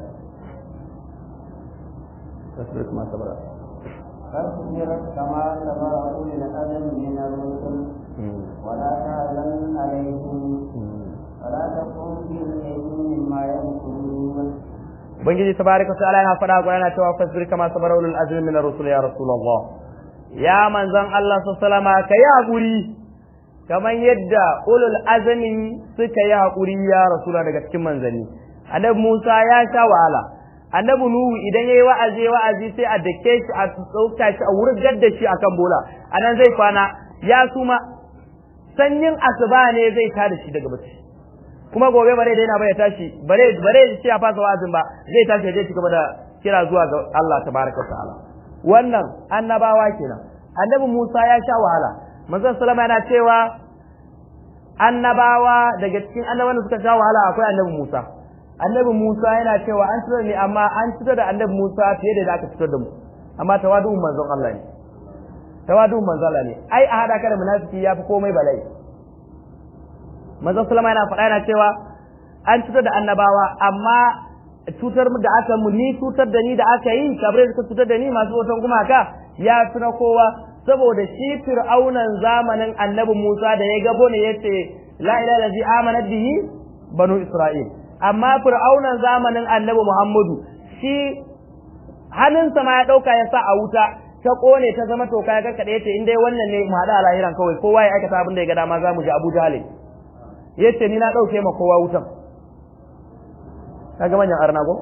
fasbir kuma sabara فاصبر كما صبر أولي الأذن من الرسل ولا تحزن عليهم ولا تكن في ضيق مما يمكرون ubangiji tabaraka wa ta'ala yana faɗa ga yana cewa fasbir kama sabara ulul azmi min ar-rusul ya rasulullah ya manzon Allah sallallahu alaihi wasallam kai hakuri kamar yadda ulul azami suka yi haƙuri ya rasula daga cikin manzanni annabi Musa ya sha wahala annabi Nuhu idan yayi wa'azi wa'azi sai a dake shi a tsauka shi a wurgar da shi akan bola anan zai kwana ya suma sanyin asuba ne zai tada shi daga bacci kuma gobe bare daina ba ya tashi bare bare sai ya fasa wa'azin ba zai tashi ya ci gaba da kira zuwa ga Allah tabaraka wa ta'ala wannan annabawa kenan annabi Musa ya sha wahala manzon sallama yana cewa annabawa daga cikin annabawan da suka sha wahala akwai annabi Musa annabi Musa yana cewa an fitar ne amma an fitar da annabi Musa fiye da aka fitar da mu amma tawadu'un manzon Allah ne tawadu'un manzon Allah ne ai a hada ka da munafiki yafi komai bala'i manzon sallama yana faɗa yana cewa an fitar da annabawa amma cutar da aka mu ni cutar da ni da aka yi kabre suka cutar da ni masu hoton gumaka ya fi na kowa saboda shi fir'aunan zamanin annabi Musa da ya gabo ne yace la ilaha illa amana bihi banu Isra'il amma fir'aunan zamanin annabi Muhammadu shi hannunsa ma ya dauka ya sa a wuta ta kone ta zama toka ya karkade yace in dai wannan ne mu hada a lahiran kawai kowa ya aikata abin da ya ga dama za mu ji Abu Jahl yace ni na dauke ma kowa wutan kaga manyan arna ko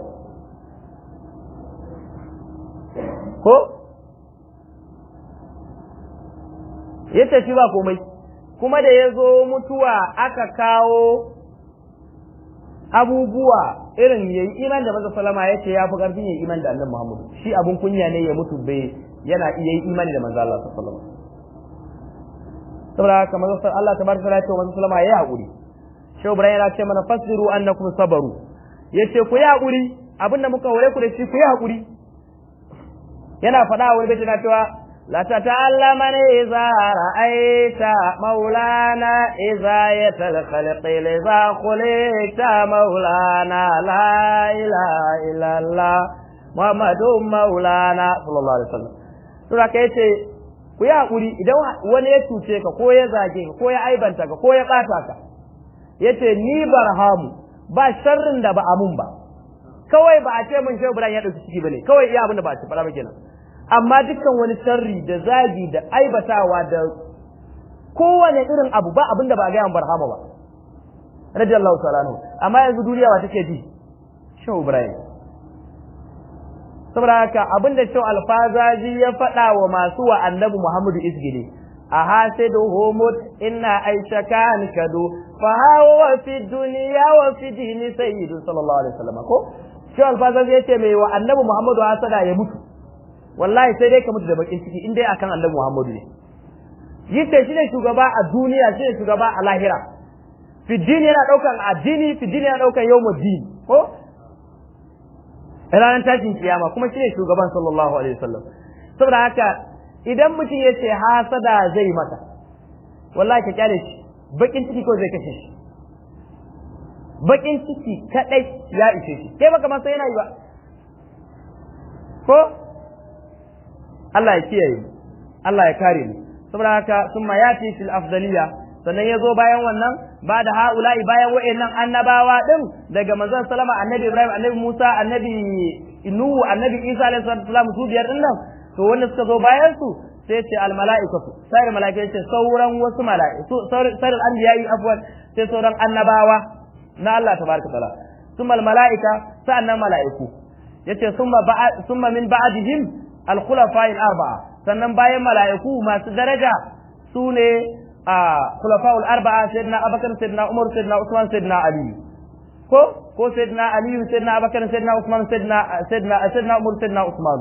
ko ya tafi ba komai kuma da ya zo mutuwa aka kawo abubuwa irin yayi iman da maza salama ya ce ya fi ƙarfin yayi iman da annabi Muhammad shi abun kunya ne ya mutu bai yana iya yi imani da manzo Allah sallallahu alaihi wasallam saboda haka manzo Allah tabaraka wa ta'ala manzo sallama yayi hakuri Shehu Ibrahim yana ce mana fasbiru annakum sabaru yace ku yi hakuri abinda muka hore ku da shi ku yi hakuri yana faɗa wani bai na cewa لا تتعلمن إذا رأيت مولانا إذا الخلق لذا خلقت مولانا لا إله إلا الله محمد مولانا صلى الله عليه وسلم sura ka yace ku yi hakuri idan wani ya cuce ka ko ya zage ka ko ya aibanta ka ko ya ɓata ka yace ni barhamu ba sharrin da ba amun ba kawai ba a ce mun shehu Ibrahim ya dauki ciki bane kawai iya abin da ba a ce fara ba kenan amma dukkan wani sharri da zagi da aibatawa da kowane irin abu ba abin da ba ga yan barhama ba radiyallahu ta'ala anhu amma yanzu duniya ba take ji shehu Ibrahim saboda haka abin da shehu alfazaji ya faɗa wa masu wa annabi Muhammadu isgili a hasidu humut inna aisha kan kadu fa hawa fi dunya wa fi dini sayyidu sallallahu alaihi wasallam ko shehu alfazaji yace mai wa annabi Muhammadu hasada ya mutu wallahi sai dai ka mutu da bakin ciki in dai akan annabi Muhammadu ne yace shi ne shugaba a duniya shi ne shugaba a lahira fi dini yana daukan addini fi dini yana daukan yawmuddin ko ranar tashin kiyama kuma shine shugaban sallallahu alaihi wasallam saboda haka idan mutum ya ce hasada zai maka wallahi ka kyale shi bakin ciki ko zai kashe shi bakin ciki kadai ya ishe shi kai baka masa yana yi ba ko Allah ya kiyaye Allah ya kare mu saboda haka summa yati fil afdaliya sannan ya zo bayan wannan ba da ha'ula'i bayan wa'annan annabawa din daga manzon salama annabi Ibrahim annabi Musa annabi Nuhu annabi Isa alaihi salam su biyar din nan to wanda suka zo bayan su sai ce al mala'ikatu sai mala'ikai ce sauran wasu mala'iku sauran anbiya'i afwan sai sauran annabawa na Allah tabaraka taala summa al mala'ika sa'annan mala'iku yace summa summa min ba'dihim al khulafa al arba'a sannan bayan mala'iku masu daraja su ne a khulafa'ul arba'a sayyidina abubakar sayyidina umar sayyidina usman sayyidina ali ko ko sayyidina ali sayyidina abubakar sayyidina usman sayyidina sayyidina sayyidina umar sayyidina usman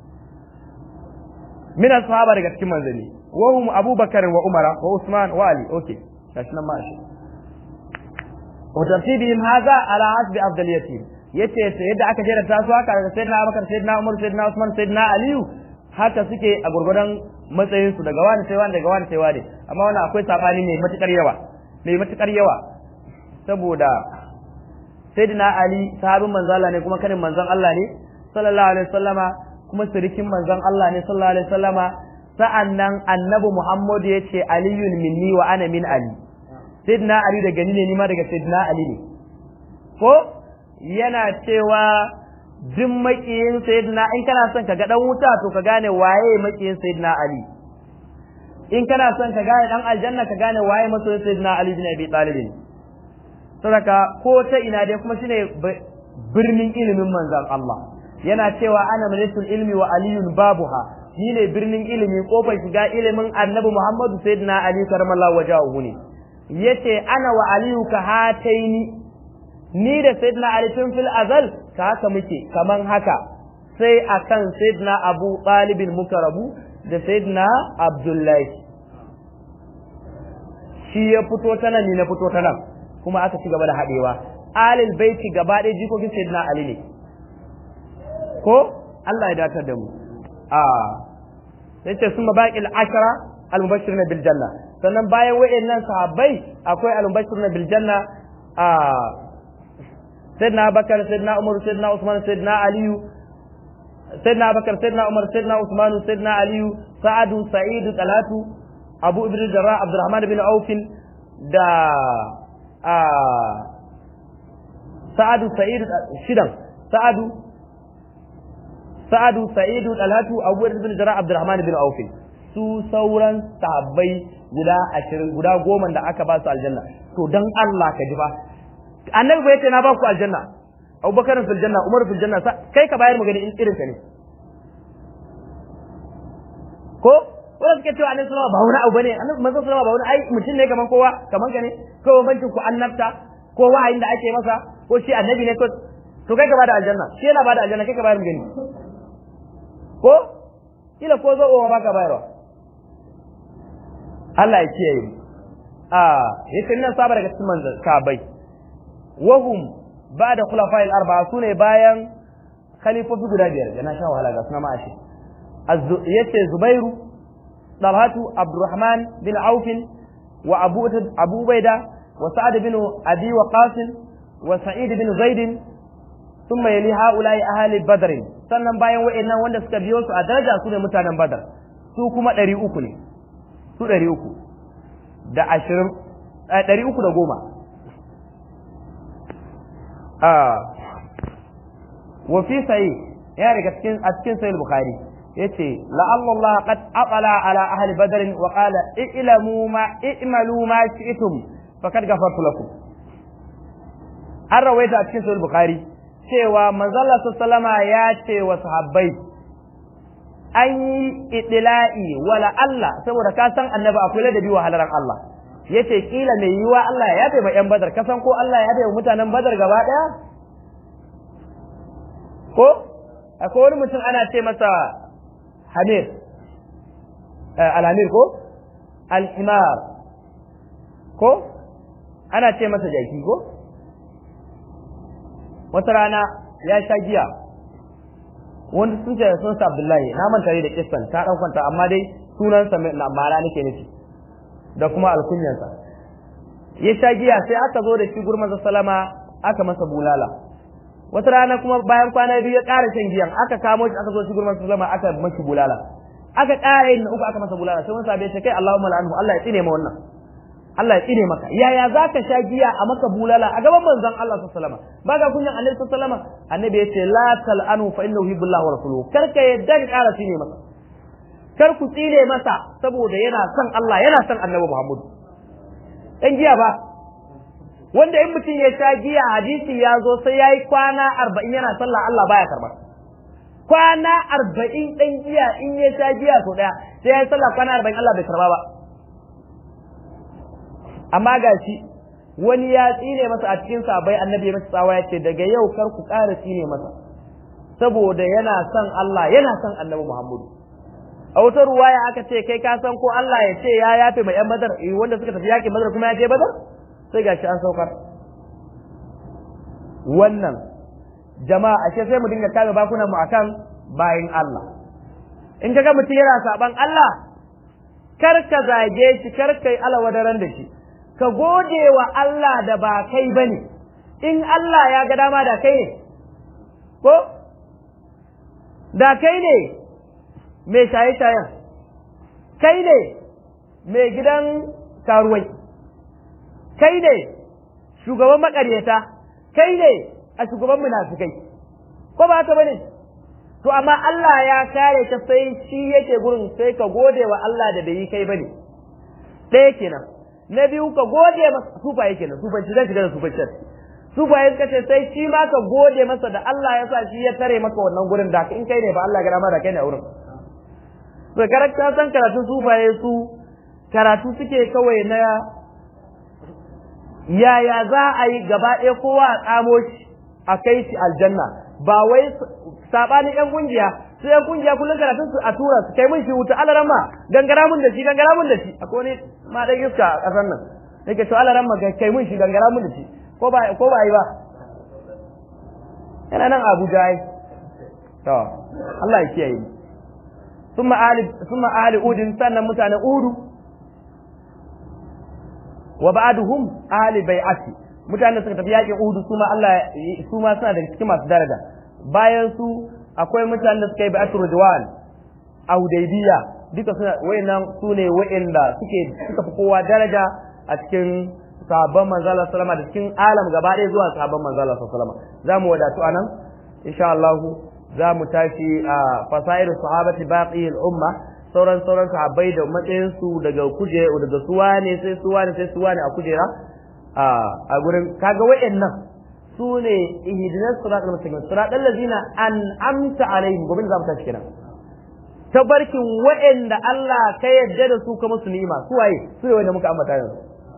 min ashaba daga cikin manzali wa hum abubakar wa umara wa usman wa ali okay gashi nan ma shi wa tartibihim hadha ala hasbi afdaliyatihim yace yadda aka jera ta su haka daga sayyidina abubakar sayyidina umar sayyidina usman sayyidina ali haka suke a gurgurdan matsayin su daga wani sai wani daga wani sai wani amma wannan akwai sabani mai matukar yawa mai matukar yawa saboda sayyidina ali sahabin manzon Allah ne kuma kanin manzon Allah ne sallallahu alaihi wasallama kuma sirikin manzon Allah ne sallallahu alaihi wasallama sa'annan annabi Muhammad ya ce aliyun minni wa ana min ali sayyidina ali daga ni ne ni ma daga sayyidina ali ne ko yana cewa duk makiyin sayyidina in kana son ka ga dan wuta to ka gane waye makiyin sayyidina ali in kana son ka gane dan aljanna ka gane waye masoyin sayyidina ali bin abi talib sadaka ko ta ina dai kuma shine birnin ilimin manzon Allah yana cewa ana majlisul ilmi wa aliyun babuha ni ne birnin ilimi kofar shiga ilimin annabi Muhammadu sayyidina ali karamallahu wajahu ne yace ana wa aliyu ka hataini ni da sayyidina ali tun fil azal ka haka muke kaman haka sai akan sayyidina abu talibin muka rabu da sayyidina abdullahi shi ya fito ta nan ni na fito ta nan kuma aka ci gaba da haɗewa alil baiti gaba ɗaya jikokin sayyidina ali ne ko Allah ya datar da mu a sai ce sun baƙil ashara al-mubashiruna bil janna sannan bayan wayannan sahabbai akwai al-mubashiruna bil janna a sayyidina Abubakar sayyidina Umar sayyidina Usman sayyidina Aliyu sayyidina Abubakar sayyidina Umar sayyidina Usman sayyidina Aliyu Sa'adu Sa'idu Talatu Abu Ibn Jarrah Abdurrahman bin Auf da a Sa'adu Sa'idu shidan Sa'adu Sa'adu Sa'idu Talatu Abu Ibn Jarrah Abdurrahman bin Auf su sauran sahabbai guda ashirin guda goma da aka ba su aljanna to dan Allah ka ji fa annabi bai ce na ba ku aljanna abubakar fil janna umar fil janna kai ka bayar magana in irin ka ne ko wanda suke cewa annabi sallama ba wani abu bane annabi manzo sallama ba wani ai mutum ne kaman kowa kaman ka ne ko bambancin ku annabta ko wahayin da ake masa ko shi annabi ne ko to kai ka bada aljanna shi yana bada aljanna kai ka bayar magana ko kila ko zo ba ka bayarwa Allah ya kiyaye mu a yace nan saba daga cikin manzon sabai wahum ba da khulafa'il arba'a sune bayan khalifofi guda biyar da na sha wahala ga suna ma'ashi yace zubairu talhatu abdurrahman bin auf wa abu abu ubaida wa sa'ad bin abi waqas wa sa'id bin zaid thumma yali ha'ula'i ahli badr sannan bayan wa'annan wanda suka biyo su a daraja su ne mutanen badar su kuma 300 ne su 300 da 20 300 da goma wa fi sahih ya daga cikin a cikin sahih bukhari yace la'alla Allah qad aqala ala ahli badr wa qala i'lamu ma i'malu ma shi'tum faqad ghafartu lakum an rawaita a cikin sahih bukhari cewa manzala sallama ya ce wa sahabbai an yi idila'i wala Allah saboda ka san annabi akwai ladabi wa halaran Allah yace kila mai yiwa Allah ya bai ma yan badar kasan ko Allah ya bai mutanen badar gaba daya ko akwai wani mutum ana ce masa hamir alhamir ko alhimar ko ana ce masa jaki ko wata rana ya sha giya wanda sun ce sun sa Abdullahi na manta da kissan ta dan kwanta amma dai sunansa na mara nake nufi da kuma alkunyansa ya sha giya sai aka zo da shi gurman salama aka masa bulala wata rana kuma bayan kwana biyu ya ƙara shan giyan aka kamo shi aka zo shi gurman salama aka mashi bulala aka ƙara yin uku aka masa bulala sai wani sabai ce kai Allahumma la'anhu Allah ya tsine ma wannan Allah ya tsine maka yaya zaka sha giya a maka bulala a gaban manzon Allah sallallahu alaihi wasallam baka kunyan Annabi sallallahu alaihi wasallam annabi ya ce la tal'anu fa innahu yuhibbullahi wa rasuluhu kar ka yadda ka ƙara tsine masa kar ku tsine masa saboda yana son Allah yana son Annabi Muhammad dan giya ba wanda in mutum ya sha giya hadisi ya zo sai yayi kwana 40 yana sallah Allah baya karba kwana 40 dan giya in ya sha giya so daya sai yayi sallah kwana 40 Allah bai karba ba amma ga shi wani ya tsine masa a cikin sabai annabi ya masa tsawa ya ce daga yau kar ku ƙara tsine masa saboda yana son Allah yana son annabi Muhammadu a wata ruwaya aka ce kai ka san ko Allah ya ce ya yafe mai yan badar eh wanda suka tafi yakin badar kuma ya je badar sai gashi an saukar wannan jama'a ashe sai mu dinga kame bakunan mu akan bayin Allah in kaga mutum yana saban Allah kar ka zage shi kar kai alawadaran da shi ka gode wa Allah da ba kai ba ne, in Allah ya ga dama da kai ne, ko? Da kai ne mai shaye-shayen, kai ne mai gidan karuwai, kai ne shugaban makaryata, kai ne a shugaban munafikai, ko ba haka ba ne? To, amma Allah ya kare ka sai shi yake gurin sai ka gode wa Allah da bai yi kai ba ne, ɗaya kenan. na biyu ka gode masa sufaye kenan sufanci zan shiga da sufancin sufaye suka ce sai shi ma ka gode masa da Allah ya sa shi ya tare maka wannan gurin da in kai ne ba Allah ya ma da kai ne a wurin to karakta san karatu sufaye su karatu suke kawai na yaya za a yi gaba ɗaya kowa a tsamo shi a kai shi aljanna ba wai sabanin yan kungiya su yan kungiya kullum karatun su a tura su kai mun shi wuta alaran ma gangara mun da shi gangara mun da shi akwai wani ma dan iska a kasar nan yake to alaran ma kai mun shi gangara mun da shi ko ba ko ba yi ba yana nan Abuja ai to Allah ya kiyaye ni summa ali summa ali udin sannan mutanen udu wa ba'duhum ahli bai'ati mutanen suka tafi yakin udu su ma Allah su ma suna da cikin masu daraja bayan su akwai mutanen da suka yi bai'atul ridwan a Hudaybiya duka suna wayannan su ne wayanda suke suka fi kowa daraja a cikin sahabban manzo Allah sallama da cikin alam gaba ɗaya zuwa sahabban manzo Allah sallama za mu wadatu anan insha Allah za mu tashi a fasairu sahabati baqi al-umma sauran sauran sahabbai da matsayin su daga kuje daga suwa ne sai suwa ne sai suwa ne a kujera a gurin kaga wayannan su ne ihdinas siratal mustaqim siratal ladzina an'amta alaihim gobe za mu tashi kenan tabarkin wa'anda Allah ka yadda da su kuma su ni'ima su waye su ne wanda muka ambata yanzu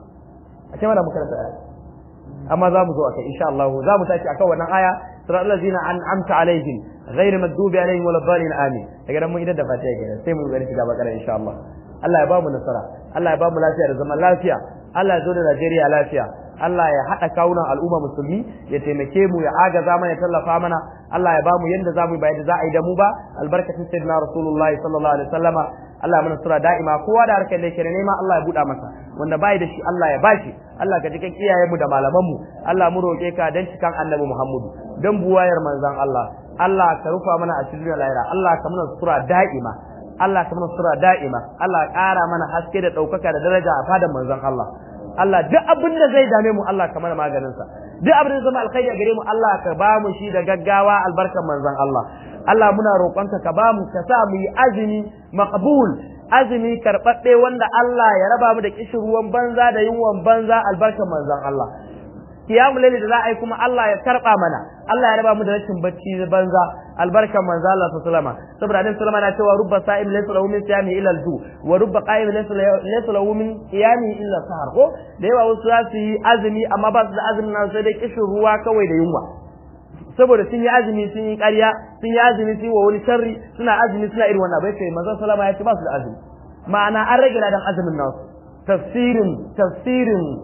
a ce mana muka rasa aya amma za mu zo akai insha Allah za mu tashi akan wannan aya siratal ladzina an'amta alaihim ghayr maghdubi alaihim wal dhalin amin daga nan mun idan da fatiha kenan sai mu gani shiga bakara insha Allah Allah ya ba mu nasara Allah ya ba mu lafiya da zaman lafiya Allah ya zo da Najeriya lafiya Allah ya haɗa kawunan al'umma musulmi ya taimake mu ya agaza mana ya tallafa mana Allah ya bamu yanda za mu yi ba yadda za a yi da mu ba albarkacin sayyidina rasulullahi sallallahu alaihi wasallama Allah ya mana sura da'ima kowa da harkar da yake nema Allah ya buɗa masa wanda bai da shi Allah ya bashi Allah ka jikan iyayen mu da malaman mu Allah mu roƙe ka dan cikan annabi Muhammadu dan buwayar manzon Allah Allah ka rufa mana a cikin lahira Allah ka mana sura da'ima Allah ka mana sura da'ima Allah ya ƙara mana haske da ɗaukaka da daraja a fadan manzon Allah Allah duk abin da zai dame mu Allah ka mana maganin sa duk abin da zama alkhairi a gare mu Allah ka ba mu shi da gaggawa albarkan manzon Allah Allah muna roƙonka ka ba mu ka sa mu yi azumi maqbul azumi karɓaɗɗe wanda Allah ya raba mu da kishin ruwan banza da yunwan banza albarkan manzon Allah kiyamu laili da za a yi kuma Allah ya karɓa mana Allah ya raba mu da rashin bacci banza albarkan manzo Allah sallallahu alaihi saboda annabi sallallahu alaihi cewa rubba sa'im laysa lahu min siyami illa al-ju wa rubba qa'im laysa lahu min qiyami illa sahar ko da yawa wasu za su yi azumi amma ba su da azumin nan sai dai kishin ruwa kawai da yunwa saboda sun yi azumi sun yi ƙarya sun yi azumi sun yi wa wani sharri suna azumi suna irin wannan bai kai manzo sallama ya ce ba su da azumi ma'ana an rage ladan azumin nasu tafsirin tafsirin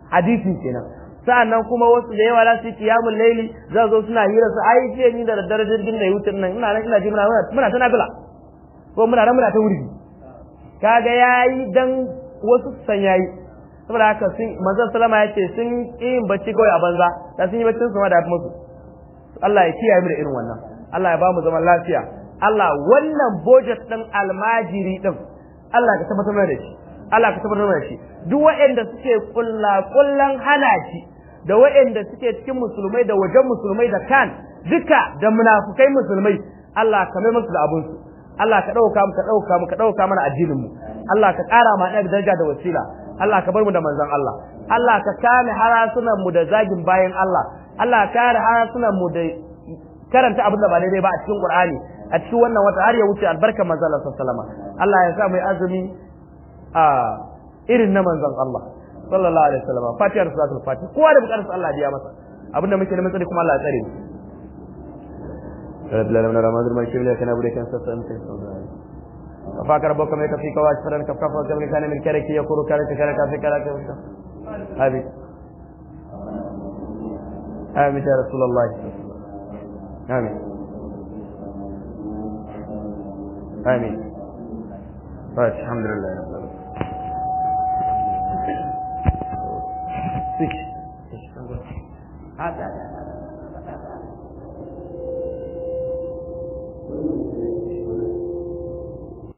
hadisi kenan sa'annan kuma wasu da yawa za su yi kiyamul laili za zo suna hira su ai jiya ni da daddare jirgin da yutar nan ina nan ina ji muna muna ta nafila ko muna nan muna ta wuri kaga yayi dan wasu san yayi saboda haka sun manzon sallama ya ce sun yin bacci kawai a banza da sun yi baccin su ma da musu Allah ya kiyaye mu da irin wannan Allah ya ba mu zaman lafiya Allah wannan budget din almajiri din Allah ka tabbatar da shi Allah ka tabbatar da shi duk waɗanda suke kulla kullan hana shi da waɗanda suke cikin musulmai da wajen musulmai da kan duka da munafukai musulmai Allah ka mai musu da abun su Allah ka dauka mu ka dauka mu ka dauka mana addinin mu Allah ka ƙara ma da daraja da wasila Allah ka bar mu da manzon Allah Allah ka kame harasunan mu da zagin bayan Allah Allah ka kare harasunan mu da karanta abin da ba daidai ba a cikin Qur'ani a cikin wannan wata har ya wuce albarkar manzon Allah sallallahu alaihi wasallam Allah ya sa mu azumi a irin na manzon Allah sallallahu alaihi wasallam fatiha da salatul fatiha kowa da bukatar Allah ya masa abinda muke neman tsari kuma Allah ya tsare mu رب العالمين رمضان الملك لا كان ابو كان سسنت فاك ربك ما يكفيك واشفرن كف كف وكم كان من كرك يقول كان كان كافي كان هذه آمين يا رسول الله آمين آمين طيب الحمد لله رب العالمين هذا